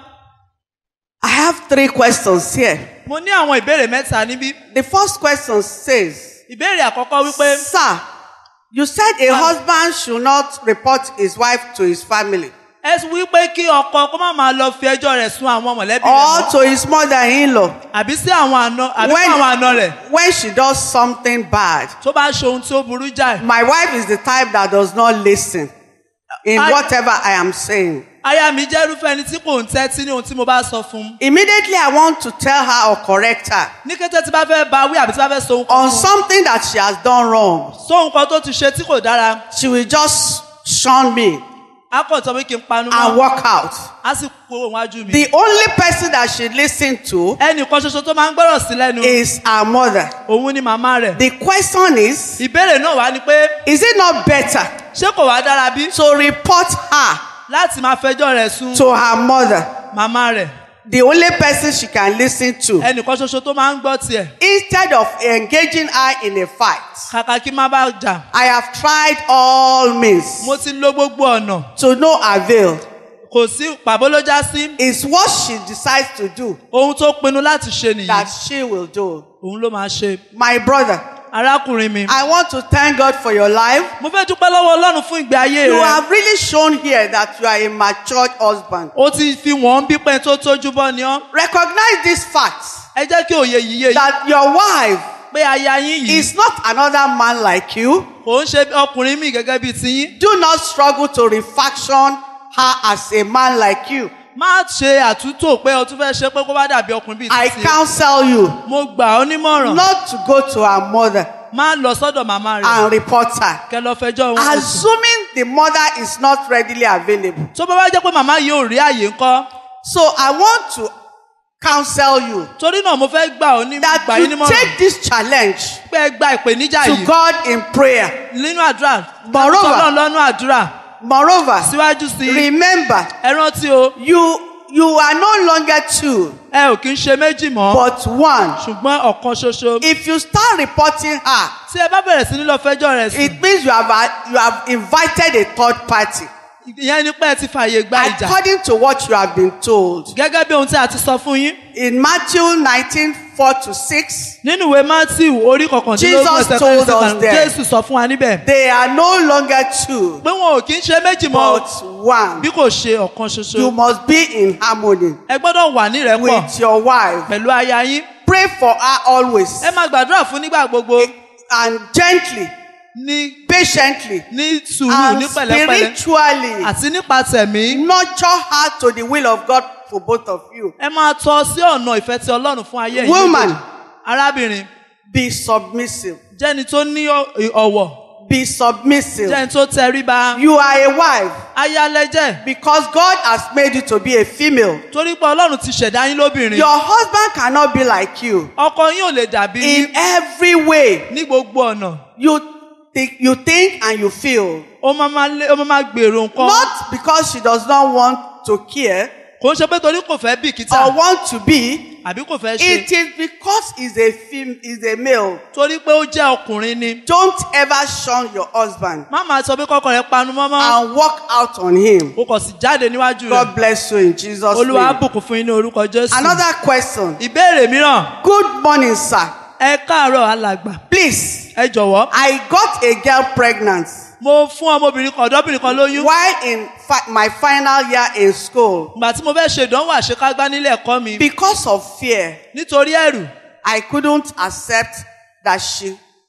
I have three questions here. mo ní àwọn ìbéèrè mẹ́ta níbí The first question says, ìbéèrè àkọ́kọ́ wípé Sir, you said a husband should not report his wife to his family ẹ sọ wípé kí ọkọ kó má máa lọ fi ẹjọ́ rẹ̀ sun àwọn mọ̀lẹ́bí rẹ̀ or mọ́ to his mother-in-law àbí sí àwọn àna àbí When- fún àwọn àna rẹ̀ when she does something bad. tó bá ṣe ohun tí ó burú jáì. My wife is the type that does not listen in I- whatever I am saying. aya mi jẹ́ irúfẹ́ ẹni tí kò ń tẹ́tí ní ohun tí mo bá sọ fún un. Immediately, I want to tell her or correct her ní kété tí bá fẹ́ ba wí àbí tí bá fẹ́ so ohun kan on fún un. something that she has done wrong. so ohun kan tó ti ṣe tí kò dára She will just shun me á kàn sọ pé kí n panu and mọ́ walk out. á sì kúrò wájú mi. The only person that she listen to ẹnì kan ṣoṣo tó máa ń gbọ́rọ̀ sí lẹ́nu is her mother. òun ni màmá rẹ̀. The question is, ìbéèrè náà wá ni pé is it not better ṣé kò wá dára bí to report her láti máa fẹjọ́ rẹ̀ sun to her mother? màmá rẹ̀ The only person she can listen to ẹnì kan ṣoṣo tó máa ń gbọ́ tiẹ̀ instead of engaging her in a fight. kàkà kí má bá jà I have tried all means mo ti lo gbogbo ọ̀nà to no avail. kò sí pàbó ló já sí It's what she decides to do ohun tó pinnu láti ṣe that nìyí she will do. òun ló máa ṣe My brother, arákùnrin mi. I want to thank God for your life. mo fẹ́ dúpẹ́ lọ́wọ́ ọlọ́run fún ìgbé ayé You rẹ have really shown here that you are a matured husband. ó ti fi wọ́n bí pẹ́ tó tójú bọ́ ni ọ́ Recognize this fact ẹ jẹ́ kí òye yìí yé yìí that your wife pé aya yín yìí is not another man like you. kò ń ṣe ọkùnrin mi gẹ́gẹ́ bíi tiyín Do not struggle to refaction her as a man like you. má ṣe àtúntò pé o tún fẹ́ ṣe pé kó bá dàbí ọkùnrin bíi I tiyín counsel you mo gbà ọ́ nímọ̀ràn not to go to her mother má lọ sọ́dọ̀ màmá rẹ̀ and report her. kẹ lọ fẹjọ́ wọn sùn. Assuming the mother is not readily available. tó bá wá jẹ́ pé màmá yìí ò rí àyè ńkọ́ So I want to counsel you torí náà mo fẹ́ gbà ọ́ ní that gbà yín you nímọ̀ràn take this challenge pé ẹ gba ìpèníjà to yìí God in prayer. nínú àdúrà Moreover- tọ́lọ́ lọ́nú àdúrà Moreover, síwájú sí i remember ẹ rántí o you you are no longer two ẹ ò kí ń ṣe méjì mọ́ but one. ṣùgbọ́n ọ̀kan ṣoṣo If you start reporting her, tí ẹ bá bẹ̀rẹ̀ sí ní lọ fẹjọ́ rẹ̀ sùn it means you have a- you have invited a third party. ìyẹn ni pé ẹ ti fààyè gba ìjà According to what you have been told gẹ́gẹ́ bí ohun tí a ti sọ fún yín in Matthew 19 4 to 6, nínú ìwé matthew orí kọkàndínlógún Jesus ẹsẹ̀ told kẹrin us there. jésù sọ fún wa níbẹ̀ they are no longer two pé wọn ò kí ń ṣe méjì mọ́ o, but one. bí kò ṣe ọ̀kan You ṣoṣo must be in harmony ẹ gbọ́dọ̀ wà nírẹ́pọ̀ with your wife. pẹ̀lú aya yín Pray for her always ẹ máa gbàdúrà fún nígbà gbogbo and gently, ní patiently, ní sùúrù and ní pẹ̀lẹ́pẹ̀lẹ́ spiritually àti nípa tẹ̀mí nurture her to the will of God for both of you. ẹ máa tọ́ sí ọ̀nà ìfẹ́ ti ọlọ́run fún ayé yìí Woman. méjèèjì. arábìnrin Be submissive. jẹ́ni tó ní ọ- ọ̀wọ̀ Be submissive. jẹ́ni tó tẹríba You are a wife ayálẹ́jẹ́ because God has made you to be a female. torí pé ọlọ́run ti ṣẹ̀dá yín lóbìnrin Your husband cannot be like you. ọkọ yín ò lè dàbí In yín every way, ní gbogbo ọ̀nà you think, you think and you feel. ó máa máa lé ó máa máa gbèrò nǹkan Not because she does not want to care kò ń ṣe pé torí kò fẹ́ or bìkítà want to be. àbí kò fẹ́ ṣe It is because he's a fem- he's a male. torí pé ó jẹ́ ọkùnrin ni Don't ever shun your husband má máa sọ pé kọ́kọ́ rẹ̀ panu mọ́mọ́ and walk out on him. o kò sì jáde níwájú rẹ̀ God bless you in Jesus' olúwa á name. bùkún fún yín ní orúkọ jésù Another question. ìbéèrè mìíràn Good morning, sir. ẹ káàárọ̀ alàgbà Please, ẹ jọ̀wọ́ I got a girl pregnant mo fún ọmọbìnrin kan ọ̀dọ́bìnrin kan lóyún while in fi- my final year in school. ìgbà tí mo fẹ́ ṣe ìdánwò àṣekágbá nílé ẹ̀kọ́ mi Because of fear, nítorí ẹ̀rù I couldn't accept that she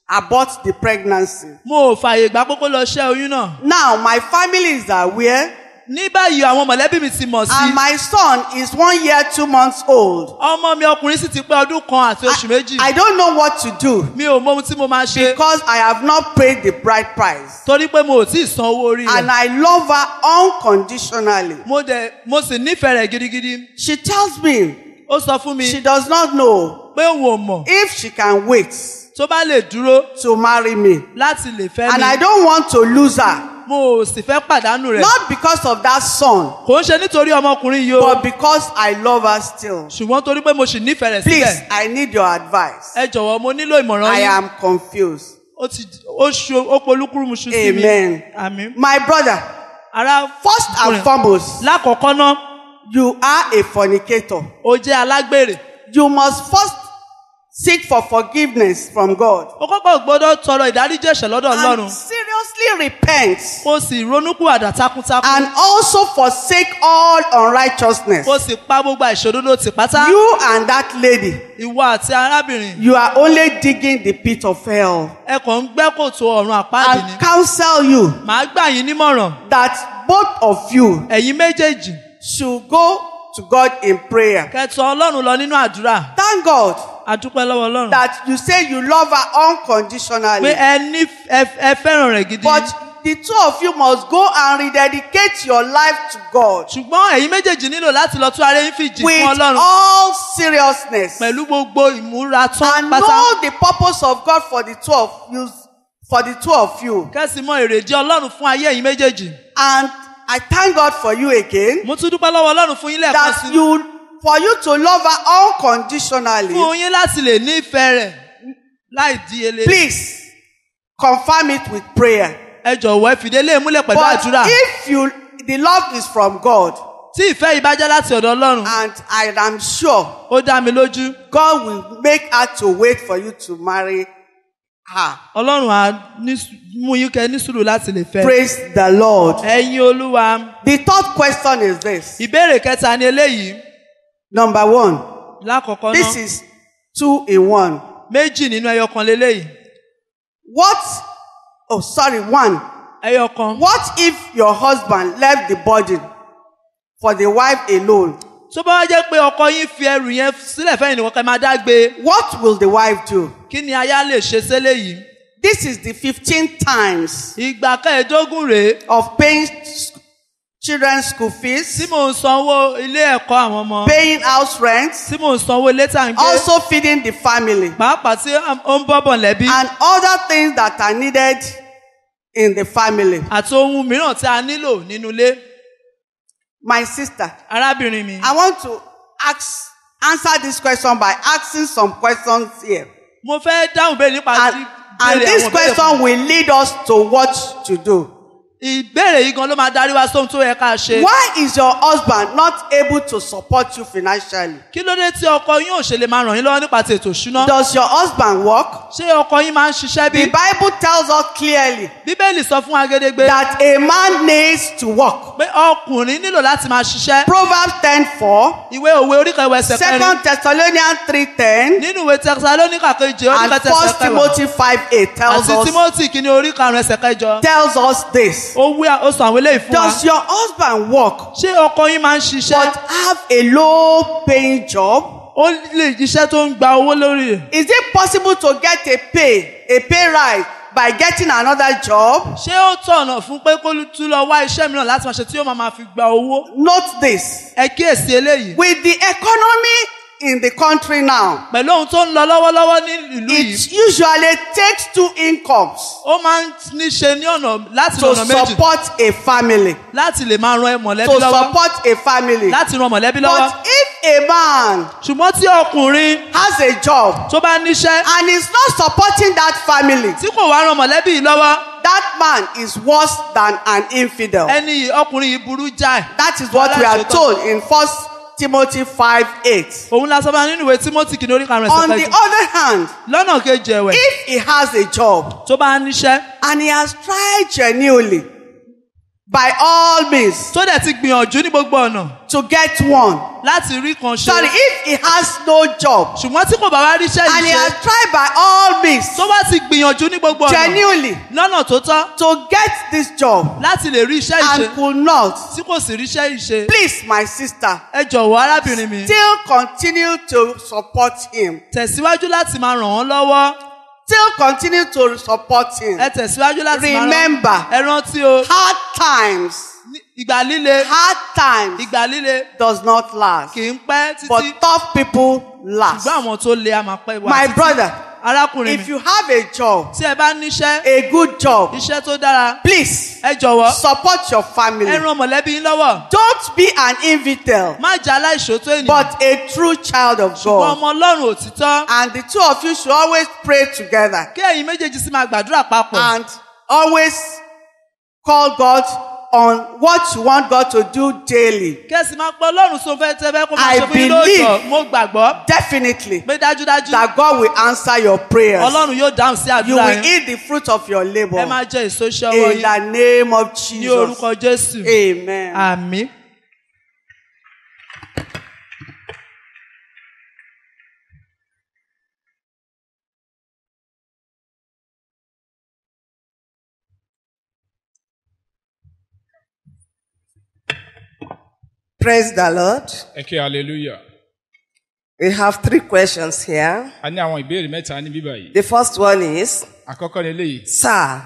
abort the pregnancy. mo ò fààyè gbà pé kó lọ ṣẹ́ oyún náà. Now, my family is aware, ní báyìí àwọn mọ̀lẹ́bí mi ti mọ̀ sí. and my son is one year, two months old. ọmọ mi ọkùnrin sì ti pé ọdún kan àti oṣù méjì. I don't know what to do mi ò mọ ohun tí mo máa ṣe. because I have not paid the bride price. torí pé mo ò tí ì san owó orí And rẹ̀. I love her unconditionally. mo dẹ̀ mo sì nífẹ̀ẹ́ rẹ̀ gidigidi. She tells me ó sọ fún mi she does not know pé òun ò mọ̀ if she can wait tó bá lè dúró to marry me. láti lè fẹ́ And I mi. don't want to lose her. mo ò sì fẹ́ pàdánù rẹ̀. Not because of that son, kò ń ṣe nítorí ọmọkùnrin yìí o. but because I love her still. ṣùgbọ́n torí pé mo sì nífẹ̀ẹ́ rẹ̀ Please, síbẹ̀. I need your advice. ẹ jọ̀wọ́ mo nílò ìmọ̀ràn I yín. am confused. ó ti ó ṣo ó polúkúrúmuṣu sí mi. Amen. àmín. My brother, ara first and foremost, lákọ̀ọ́kọ́ náà you are a fornicator. ó jẹ́ alágbèrè. You must first seek for forgiveness from God ó kọ́kọ́ gbọ́dọ̀ tọrọ ìdáríjì ẹ̀ṣẹ̀ lọ́dọ̀ and ọlọ́run. seriously repent kó sì ronúkúwàdà takuntakun. and also forsake all unrighteousness. kó sì pa gbogbo àìṣòdodo tì pátá. You and that lady, ìwọ àti arábìnrin. you are only digging the pit of hell. ẹ kàn ń gbẹ́ kòtò ọ̀run àpáàdì ni. I counsel you màá gbà yín nímọ̀ràn. that both of you ẹ̀yin méjèèjì should go to God in prayer. kẹtọ ọlọ́run lọ nínú àdúrà. Thank God àdúpẹ́ lọ́wọ́ ọlọ́run. that you say you love her pé unconditionally. ẹ ní ẹ ẹ fẹ́ràn rẹ̀ gidi. But the two of you must go and rededicate your life to God ṣùgbọ́n ẹ̀yin méjèèjì nílò láti lọ tún ara yín fìjì with fún ọlọ́run. all seriousness pẹ̀lú gbogbo ìmúra tán and pátá. know the purpose of God for the two of you. For the two of you. kẹ́sì mọ èrèdí ọlọ́run fún ayé ẹ̀yin méjèèjì. And I thank God for you again mo tún dúpẹ́ lọ́wọ́ ọlọ́run fún yín lẹ́ẹ̀kan that sí. you for you to love her unconditionally. fún yín láti lè nífẹ̀ẹ́ rẹ̀ láì díyelé. Please confirm it with prayer. ẹ jọ̀wọ́ ẹ fìdílé múlẹ̀ pẹ̀lú But àdúrà. if you the love is from God tí ìfẹ́ yìí bá jẹ́ láti ọ̀dọ̀ ọlọ́run. and I am sure ó dá mi lójú. God will make her to wait for you to marry her. ọlọ́run á ní sù- mú yín kẹ́ ní sùúrù láti lè fẹ́. Praise the Lord. ẹ̀yin olúwa. The third question is this. ìbéèrè kẹta ni eléyìí. Number one, lákọ̀ọ́kọ́ this náà is two in one. méjì nínú ẹyọ kan leléyìí. What? Oh, sorry, one. ẹyọ kan. What if your husband left the burden for the wife alone? tó bá wá jẹ́ pé ọkọ yín fi ẹrù yẹn sílẹ̀ fẹ́yìn nìkan kẹ́ máa dá gbé. What will the wife do? kí ni aya lè ṣe sílẹ̀ yìí. This is the 15th times ìgbà kẹẹ̀ẹ́dógún rèé of paying s- children's school fees, tí mò ń sanwó ilé ẹ̀kọ́ àwọn ọmọ. paying house rent, tí mò ń sanwó ilé tá à ń gbé. also feeding the family, pàápàá tí ó ń bọ́bọ̀ lẹ́bí. and other things that are needed in the family. àti ohun mìíràn tí a nílò nínú ilé. My sister, arábìnrin mi. I want to ask answer this question by asking some questions here. mo fẹ́ dáhùn béèrè nípa And, tí and béèrè this àwọn béèrè question will lead us to what to do. ìbéèrè yìí gan ló máa darí wá sóhun tó yẹ ká ṣe. Why is your husband not able to support you financially? kí ló dé tí ọkọ yín ò ṣe lè máa ràn yín lọ́wọ́ nípa ti ètò ìṣúná. Does your husband work? ṣé ọkọ yín máa ń ṣiṣẹ́ The bí. Bible tells us clearly bíbélì sọ fún agédégbé that a man needs to work. pé ọkùnrin nílò láti máa ṣiṣẹ́. Proverbs 10:4, ìwé òwe oríkèwé ẹsẹ̀ kẹrin. Second Thessalonians 3:10, nínú ìwé tẹsalóníkà kejì and oríkèwé First ẹsẹ̀ kẹwàá. Timothy 5:8 tells àti us timothy kìíní orí karùn-ún ẹsẹ̀ kẹjọ. tells us this. ó wí ó sọ àwọn eléyìí fún wa. Does your husband work ṣé ọkọ yín máa ń ṣiṣẹ́. but have a low paying job? ó lè iṣẹ́ tó ń gba owó lórí rẹ̀. Is it possible to get a pay, a pay rise by getting another job? ṣé ó tọ̀nà fún pé kó tún lọ wá iṣẹ́ mìíràn láti máa ṣe tí ó máa máa fi gba owó. Note this. ẹ kíyèsí eléyìí. With the economy in the country now, pẹ̀lú ohun tó ń lọ lọ́wọ́lọ́wọ́ ní ìlú yìí. it usually takes two incomes ó máa ń ní ṣe ní ọ̀nà láti to ọ̀nà méjì support a family. láti lè máa ran mọ̀lẹ́bí To lọ́wọ́ support a family. láti ran mọ̀lẹ́bí lọ́wọ́. But if a man ṣùgbọ́n tí ọkùnrin has a job tó bá níṣẹ́ and is not supporting that family, tí kò wá ran mọ̀lẹ́bí yìí lọ́wọ́ that man is worse than an infidel. ẹni yìí ọkùnrin yìí burú jáì. That is what we are told in First Timothy 5 8. òun la sọ fún wa nínú ìwé timothy kìíní orí karùn-ún On ẹsẹ̀ the kẹjọ. other hand, lọ́nà kejì ẹ̀wẹ̀ if he has a job tó bá níṣẹ́ and he has tried genuinely by all means tó dẹ̀ ti gbìyànjú ní gbogbo ọ̀nà to get one. láti rí kan ṣe. Sorry, if he has no job ṣùgbọ́n tí kò bá wá ríṣẹ́ and he yìí has ṣe tried by all means tó bá ti gbìyànjú ní gbogbo ọ̀nà genuinely lọ́nà tó tọ́ to get this job láti lè rí iṣẹ́ yìí ṣe and could not, tí kò sì ríṣẹ́ yìí ṣe. please, my sister, ẹ jọ̀wọ́ arábìnrin mi still continue to support him. tẹ̀síwájú láti máa ràn wọ́n lọ́wọ́ Still continue to support him. ẹ tẹ̀síwájú láti máa ràn Remember, ẹ rántí o hard times, ní- ìgbà líle hard times ìgbà líle does not last, kì í pẹ́ but títí tough people last. ṣùgbọ́n àwọn tó le a máa pẹ́ wá My títí. brother, arákùnrin if mi you have a job, tí ẹ bá níṣẹ́ a good job, iṣẹ́ tó dára please ẹ jọ̀wọ́ support your family. ẹ ran mọ̀lẹ́bí yín lọ́wọ́ Don't be an invitel, má jẹ́ aláìṣòótọ́ ènìyàn but a true child of ṣùgbọ́n God. ọmọ ọlọ́run òtítọ́ And the two of you should always pray together kí ẹ̀yin méjèèjì sì máa gbàdúrà papọ̀ and always call God on what you want God to do daily. kí ẹ sì máa pọ̀ ọlọ́run sọ fẹ́ tẹ́ fẹ́ kó máa I ṣe fún yín believe- lóòjọ́ mo gbàgbọ́ Definitely pé dájúdájú that God will answer your prayers. ọlọ́run yóò dáhùn sí You àdúrà will yín eat the fruit of your ẹ labor máa jẹ èso iṣẹ́ ọwọ́ in yín the name of ní Jesus. orúkọ jésù Amen. àmín. Praise the Lord. ẹ kí hallelujah. We have three questions here. a ní àwọn ìbéèrè mẹ́ta ní bíbá yìí. The first one is, àkọ́kọ́ ni eléyìí. Sir,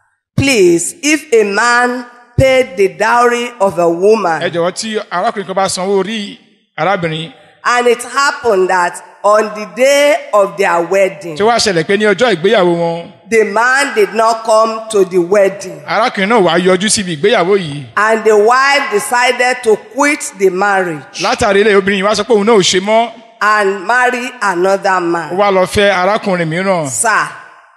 please, if a man paid the dowry of a woman ẹ jọ̀wọ́ tí arákùnrin kan bá sanwó orí arábìnrin and it happened that on the day of their wedding, tí ó wá ṣẹlẹ̀ pé ní ọjọ́ ìgbéyàwó wọn the man did not come to the wedding arákùnrin náà wàá yọjú síbi ìgbéyàwó yìí. and the wife decided to quit the marriage látàrí ilé obìnrin yìí wá sọ pé òun náà ò ṣe mọ́ and marry another ó man. wá lọ fẹ́ arákùnrin mìíràn Sir,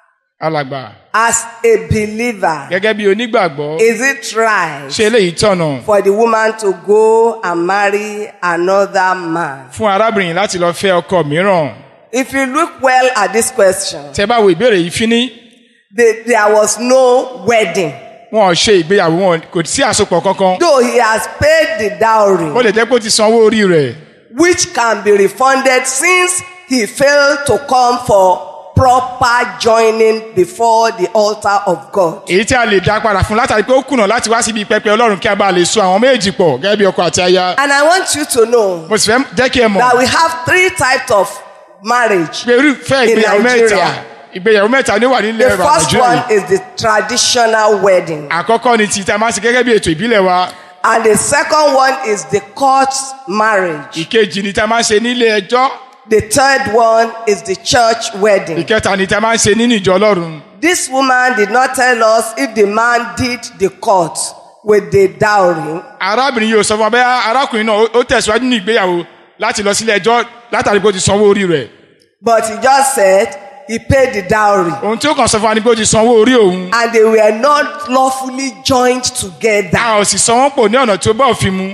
alàgbà as a believer, gẹ́gẹ́ bí onígbàgbọ́ is it right ṣe eléyìí tọ̀nà for the woman to go and marry another man? fún arábìnrin yìí láti lọ fẹ́ ọkọ mìíràn. If you look well at this question, tẹ bá wo ìbéèrè yìí fíní the, there was no wedding. wọn ò ṣe ìgbéyàwó wọn kò sí àsopọ̀ kankan. Though he has paid the ó dowry, lè jẹ́ pé ó ti sanwó orí rẹ̀. which can be refunded since he failed to come for proper joining before the altar of God. èyí tí a lè dá padà fún látàrí pé ó kùnà láti wá síbi pẹpẹ ọlọ́run kí a bá lè so àwọn méjì pọ̀ gẹ́gẹ́ bí ọkọ àti aya. And I want you to know mo sì fẹ́ jẹ́ kí ẹ mọ̀ that we have three types of marriage. pé irúfẹ́ In ìgbéyàwó mẹ́ta Nigeria. ìgbéyàwó mẹ́ta ni ó wà nílẹ̀ The ẹ̀rọ first nàìjíríà one yìí. is the traditional wedding, àkọ́kọ́ ni ti tá a máa ń ṣe gẹ́gẹ́ bí ètò ìbílẹ̀ wa. and the second one is the court marriage. ìkejì ni tá a máa ń ṣe nílé ẹjọ́. The third one is the church wedding. ìkẹta ni tá a máa ń ṣe nínú ìjọ ọlọ́run. This woman did not tell us if the man did the court with the dowry. arábìnrin yìí ò sọ fún wa bẹ́ẹ̀ arákùnrin náà ó- ó tẹ̀síwájú nínú ìgbéyàwó láti lọ sílé ẹjọ́ látàrí pé ó ti sanwó orí rẹ̀. But he just said he paid the dowry. ohun tí ó kàn sọ fún wa ni pé ó ti sanwó orí òun. And they were not lawfully joined together. a ò sì san wọ́n pọ̀ ní ọ̀nà tí ó bá òfin mu.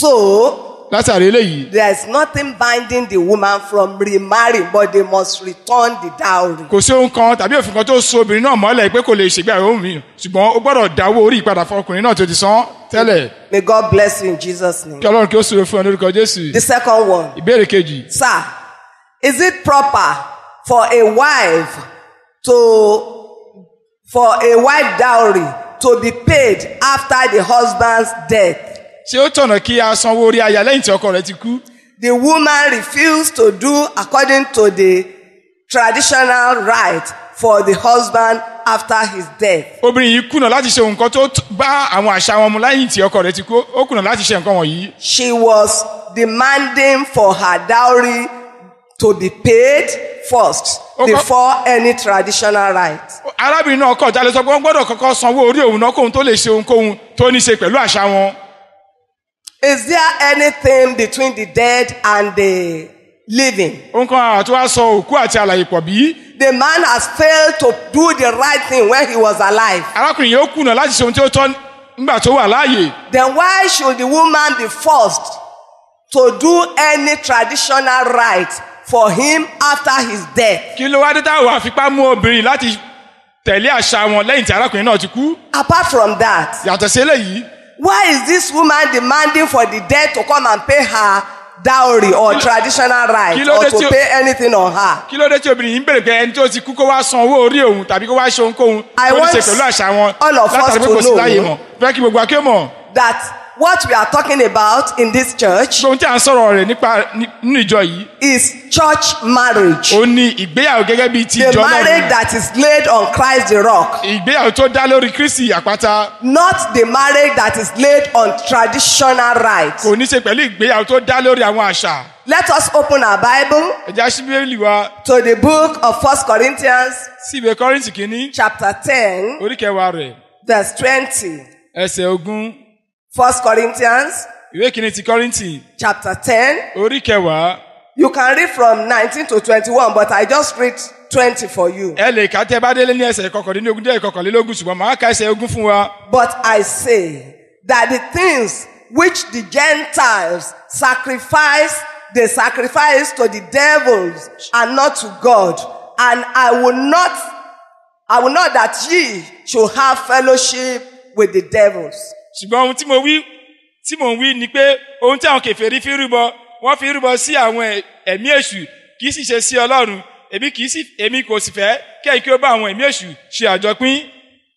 So látàrí eléyìí there's nothing binding the woman from remarrying, but they must return the dowry. kò sí ohun kan tàbí òfin kan tó so obìnrin náà mọ́lẹ̀ pé kò lè ṣègbéyàwó mi ṣùgbọ́n ó gbọ́dọ̀ dáwó orí ìpadà fún ọkùnrin náà tó ti san tẹ́lẹ̀ May God bless you in Jesus' name. kí ọlọ́run kí ó súre fún ọ lórúkọ jésù. The second one. ìbéèrè kejì Sir, is it proper for a wife to for a wife dowry to be paid after the husband's death? ṣé ó tọ̀nà kí a sanwó orí aya lẹ́yìn tí ọkọ rẹ̀ ti kú. The woman refused to do according to the traditional right for the husband after his death. obìnrin yìí kùnà láti ṣe nǹkan tó t- bá àwọn àṣà wọn mu lẹ́yìn tí ọkọ rẹ̀ ti kú ó kùnà láti ṣe nǹkan wọ̀nyí. She was demanding for her dowry to be paid first Okay. before any traditional right. arábìnrin náà kọ̀ jálẹ̀ sọ pé wọ́n gbọ́dọ̀ kọ́kọ́ sanwó orí òun náà kóhun tó lè ṣe ohunkóhun tó ní ṣe pẹ̀lú àṣà wọn. Is there anything between the dead and the living? ohun kan àwọn tó wá sọ òkú àti àlàyé pọ̀ bí. The man has failed to do the right thing when he was alive. arákùnrin yìí ó kùnà láti ṣe ohun tí ó tọ́ nígbà tó wà láàyè. Then why should the woman be forced to do any traditional right for him after his death? kí ló wá dé táwọn àfipá mú obìnrin láti tẹ̀lé àṣà wọn lẹ́yìn tí arákùnrin náà ti kú. Apart from that, yàtọ̀ sí eléyìí Why is this woman demanding for the dead to come and pay her dowry or traditional right kí ló or dé to tí o- pay anything on her? kí ló dé tí obìnrin yìí ń bèrè pé ẹni tó ti kú kó wá san owó orí òun tàbí kó wá ṣe ohunkóhun I tó ní ṣe want pẹ̀lú àṣà wọn all of us látàrí pé to kò sí know. láyé mọ̀ fẹ́ kí gbogbo aké mọ̀ That what we are talking about in this church ohun tí à ń sọ̀rọ̀ rẹ̀ nípa ní- nínú ìjọ yìí is church marriage. ó ní ìgbéyàwó gẹ́gẹ́ bíi ti The ìjọ marriage náà that is laid on Christ the rock. ìgbéyàwó tó dá lórí kristi àpáta Not the marriage that is laid on traditional rights. kò ní ṣe pẹ̀lú ìgbéyàwó tó dá lórí àwọn àṣà Let us open our Bible ẹja síbílì wa to the book of First Corinthians sí ìwé kọ́rìntì kìíní chapter 10 orí kẹwàá rẹ̀ verse 20. ẹsẹ̀ ogún First Corinthians ìwé kìíní ti kọ́rìntì chapter 10. orí kẹwàá You can read from 19 to 21, but I just read 20 for you. ẹ lè kà tẹ́ bá délé ní ẹsẹ̀ kọkànlélógún dé kọkànlélógún ṣùgbọ́n màá ka ẹsẹ̀ ogún fún wa But I say that the things which the Gentiles sacrifice, they sacrifice to the devils and not to God. And I will not, I will not that ye should have fellowship with the devils. ṣùgbọ́n ohun tí mo wí tí mò ń wí ni pé ohun tí àwọn kèfèrí fi rúbọ wọ́n fi rúbọ sí àwọn ẹ̀- ẹ̀mí èṣù kì í sì ṣe sí ọlọ́run èmi kì í sì èmi kò sì fẹ́ kẹ́yìn kí ó bá àwọn ẹ̀mí èṣù ṣe àjọpín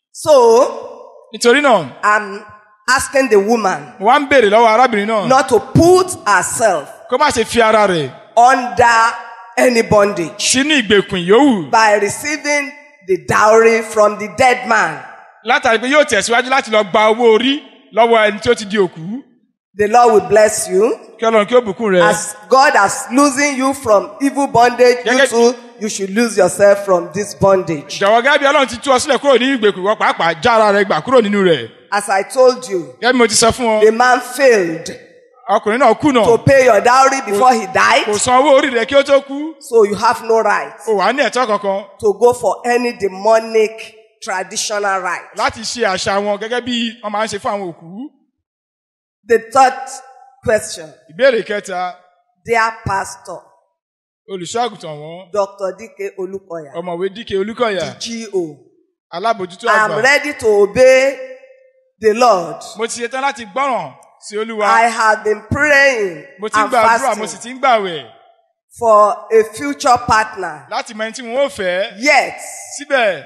So nítorí náà I'm asking the woman mo wá ń béèrè lọ́wọ́ arábìnrin náà not to put herself kó má ṣe fi ara rẹ̀ under any bondage sínú ìgbèkùn yòówù by receiving the dowry from the dead man. látàrí pé yóò tẹ̀síwájú láti lọ gba owó orí lọ́wọ́ ẹni tí ó ti di òkú The Lord will bless you. kí ọlọ́run kí ó bùkún rẹ̀ As God has losing you from evil bondage, you Gẹ́gẹ́- too, you should lose yourself from this bondage. jọ̀wọ́ gẹ́gẹ́ bí ọlọ́run ti tú ọ sílẹ̀ kúrò nínú ìgbèkùn wọ́n pàápàá já ara rẹ̀ gbà kúrò nínú rẹ̀ As I told you, gẹ́gẹ́ bí mo ti sọ fún ọ the man failed ọkùnrin náà kùnà to pay your dowry before he kò died, san owó orí rẹ̀ kí ó tó kú so you have no right o wà ní ẹ̀tọ́ kankan to go for any demonic traditional right. láti ṣe àṣà wọn gẹ́gẹ́ bí wọ́n máa ń ṣe fún àwọn òkú. The third question, ìbéèrè kẹta dear pastor, olùṣọ́àgùtàn wọn Dr. Dike Olukoya, ọmọwé díke olúkọ̀yà GO, alábòjútó I am àgbà ready to obey the Lord. mo ti ṣetán láti gbọ́ràn sí olúwa I have been praying mo ti ń and gbàdúrà mo sì fasting ti ń gbàwẹ̀ for a future partner. láti mọ ẹni tí wọn ò fẹ́ Yet, síbẹ̀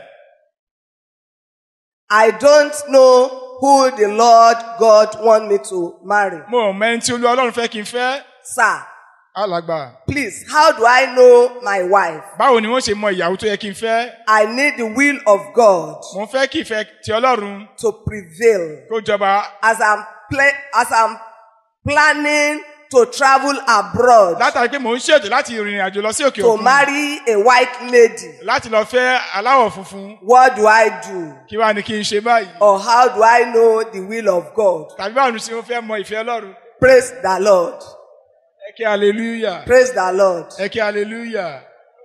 I don't know who the Lord God want me to marry. mo ò mọ ẹni tí olúwa ọlọ́run fẹ́ kí n fẹ́ Sir, alàgbà please, how do I know my wife? báwo ni wọ́n ṣe mọ ìyàwó tó yẹ kí n fẹ́ I need the will of God mo fẹ́ kí ìfẹ́ ti ọlọ́run to prevail kó jọba as I'm play, as I'm planning to travel abroad látàrí pé mò ń ṣètò láti rìnrìn àjò lọ sí òkè to òkun marry a white lady. láti lọ fẹ́ aláwọ̀ funfun What do I do? kí wàá ní kí n ṣe báyìí Or how do I know the will of God? tàbí báwo ni ṣe mo fẹ́ mọ ìfẹ́ ọlọ́run Praise the Lord. ẹ kí hallelujah Praise the Lord. ẹ kí hallelujah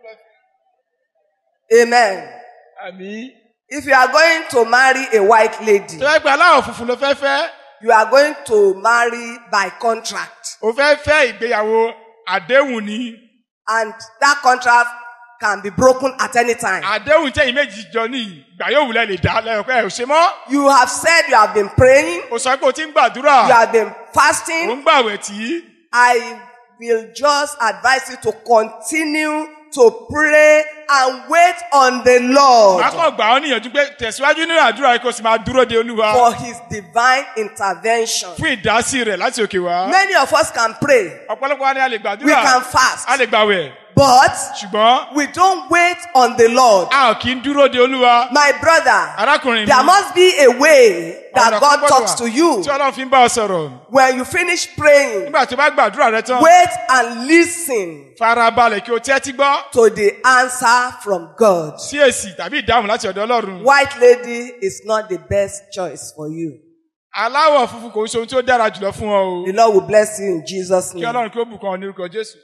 Amen. àmì. If you are going to marry a white lady, tó yẹ pé aláwọ̀ funfun ló fẹ́ fẹ́ you are going to marry by contract. o fẹ́ fẹ́ ìgbéyàwó àdéhùn ni And that contract can be broken at any time. àdéhùn tẹ̀yìn méjì jọ ní ìgbà yóò wulẹ̀ lè dá lẹ́yìn pé ẹ ò ṣe mọ́ You have said you have been praying, o sọ pé o ti ń gbàdúrà you have been o fasting. ń gbàwẹ̀ tí I will just advise you to continue to pray and wait on the Lord màá kàn gbà ọ́ níyànjú pé tẹ̀síwájú nínú àdúrà yìí kó o sì máa dúró de olúwa for His divine intervention. fún ìdásí rẹ̀ láti òkè wá Many of us can pray, ọ̀pọ̀lọpọ̀ wa ni a lè we gbàdúrà can fast, a lè gbàwẹ̀ but ṣùgbọ́n we don't wait on the Lord. a ò kí ń dúró de olúwa My brother, arákùnrin mi there must be a way that ọ̀nà kan God gbọ́dọ̀ talks wà to you. tí ọlọ́run fi ń bá ọ sọ̀rọ̀ When you finish praying, nígbà tó bá gbàdúrà rẹ tán wait and listen farabalẹ̀ kí o tẹ́tí gbọ́ to the answer from God. sí èsì tàbí ìdáhùn láti ọ̀dọ̀ ọlọ́run White lady is not the best choice for you. aláwọ̀ funfun kò ń ṣe ohun tí ó dára jùlọ fún ọ o The Lord will bless you in Jesus' kí name. ọlọ́run kí ó bùkún ọ ní orúkọ jésù.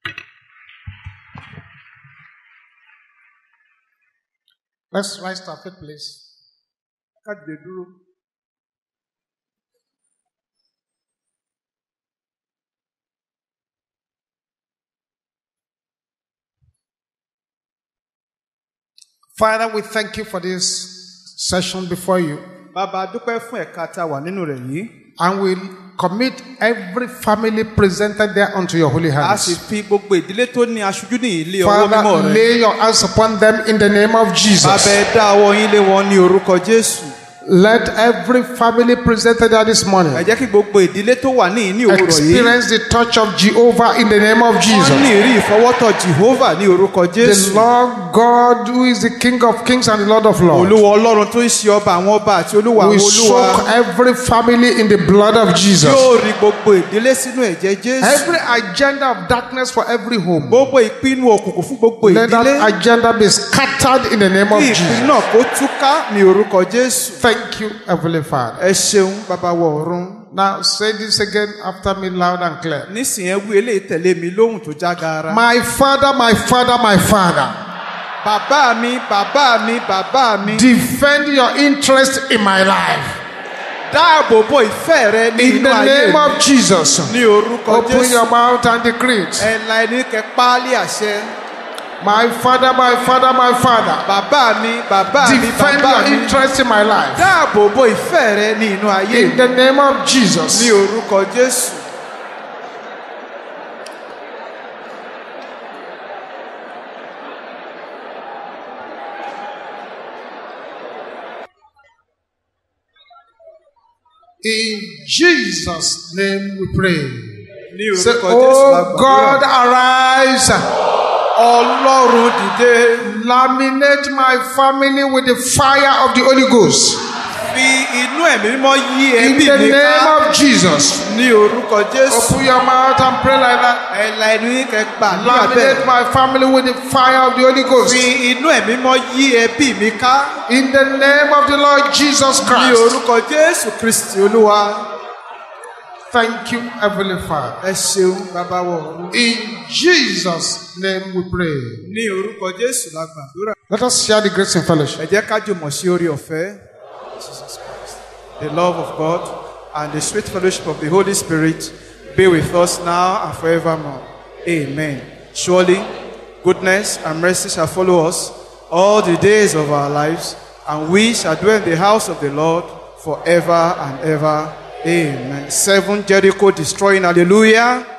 Let's rise to our feet, please. Ká dìde dúró. Father, we thank you for this session before you. bàbá dúpẹ́ fún ẹ̀ka tá a wà nínú rẹ̀ yìí. and we commit every family presented there unto your holy a sì hands. fi gbogbo ìdílé tó ní aṣojú ní ilé ọwọ́ mímọ́ Father, rẹ̀. lay your hands upon them in the name of Jesus. bàbá ẹ dá ọwọ́ yín lé wọn ní orúkọ jésù. Let every family presented there this morning ẹ jẹ́ kí gbogbo ìdílé tó wà ní ní òwúrọ̀ yìí. experience the touch of Jehovah in the name of wọ́n ní Jesus. ìrí ìfọwọ́tọ̀ jehovah ní orúkọ The jésù. Lord God, who is the King of kings and the Lord of lords, olúwa ọlọ́run tó ń ṣe ọba àwọn ọba àti olúwa we àwọn olúwa. soak every family in the blood of Jesus. yóò rí gbogbo ìdílé sínú ẹ̀jẹ̀ jésù. Every agenda of darkness for every home, gbogbo ìpinnu òkùnkùn fún gbogbo let that ìdílé. agenda be scattered in the name of kí Jesus. ìpinnu náà kó túká ní orúkọ jésù. Thank you, Heavenly Father. ẹ ṣeun bàbá wọ ọ̀run. Now say this again after me loud and clear. nísìnyí ẹ wí eléyìí tẹ̀lé mi lóhùn tó jágara. My Father, my Father, my Father, bàbá mi bàbá mi bàbá mi. defend your interest in my life. dáàbò bo ìfẹ́ rẹ ní In inú the ayé name mi. of Jesus, ní orúkọ open jésù. your mouth and decree it. ẹ la ẹni kẹ páálí àṣẹ. My Father, my Father, my Father, bàbá mi bàbá mi defend bàbá your mi. interest in my life. dáàbò bo ìfẹ́ rẹ ní inú ayé In mi. the name of Jesus. ní orúkọ jésù. In Jesus' name we pray. ní Say, orúkọ jésù la Oh God, gbàdúrà. arise. ọlọ́run dìde. Laminate my family with the fire of the Holy Ghost. fi inú ẹ̀mí mímọ́ yí In ẹbí the mi name ká. of Jesus. ní orúkọ jésù. Open your mouth and pray like that. ẹ la ẹnu yín kẹ gbà ní Laminate abẹ́. my family with the fire of the Holy Ghost. fi inú ẹ̀mí mímọ́ yí ẹbí mi ká. In the name of the Lord Jesus ní Christ. orúkọ jésù kristi olúwa. Thank you, Heavenly Father. ẹ ṣeun bàbá wọ ọ̀run. In Jesus' name we pray. ní orúkọ jésù la gbàdúrà. Let us share the grace in fellowship. ẹ jẹ́ ká jùmọ̀ sí orí ọ̀fẹ́. the love of God and the sweet fellowship of the Holy Spirit be with us now and forevermore. Amen. Surely, goodness and mercy shall follow us all the days of our lives, and we shall dwell in the house of the Lord forever and ever. Amen. Seven Jericho destroying. Hallelujah.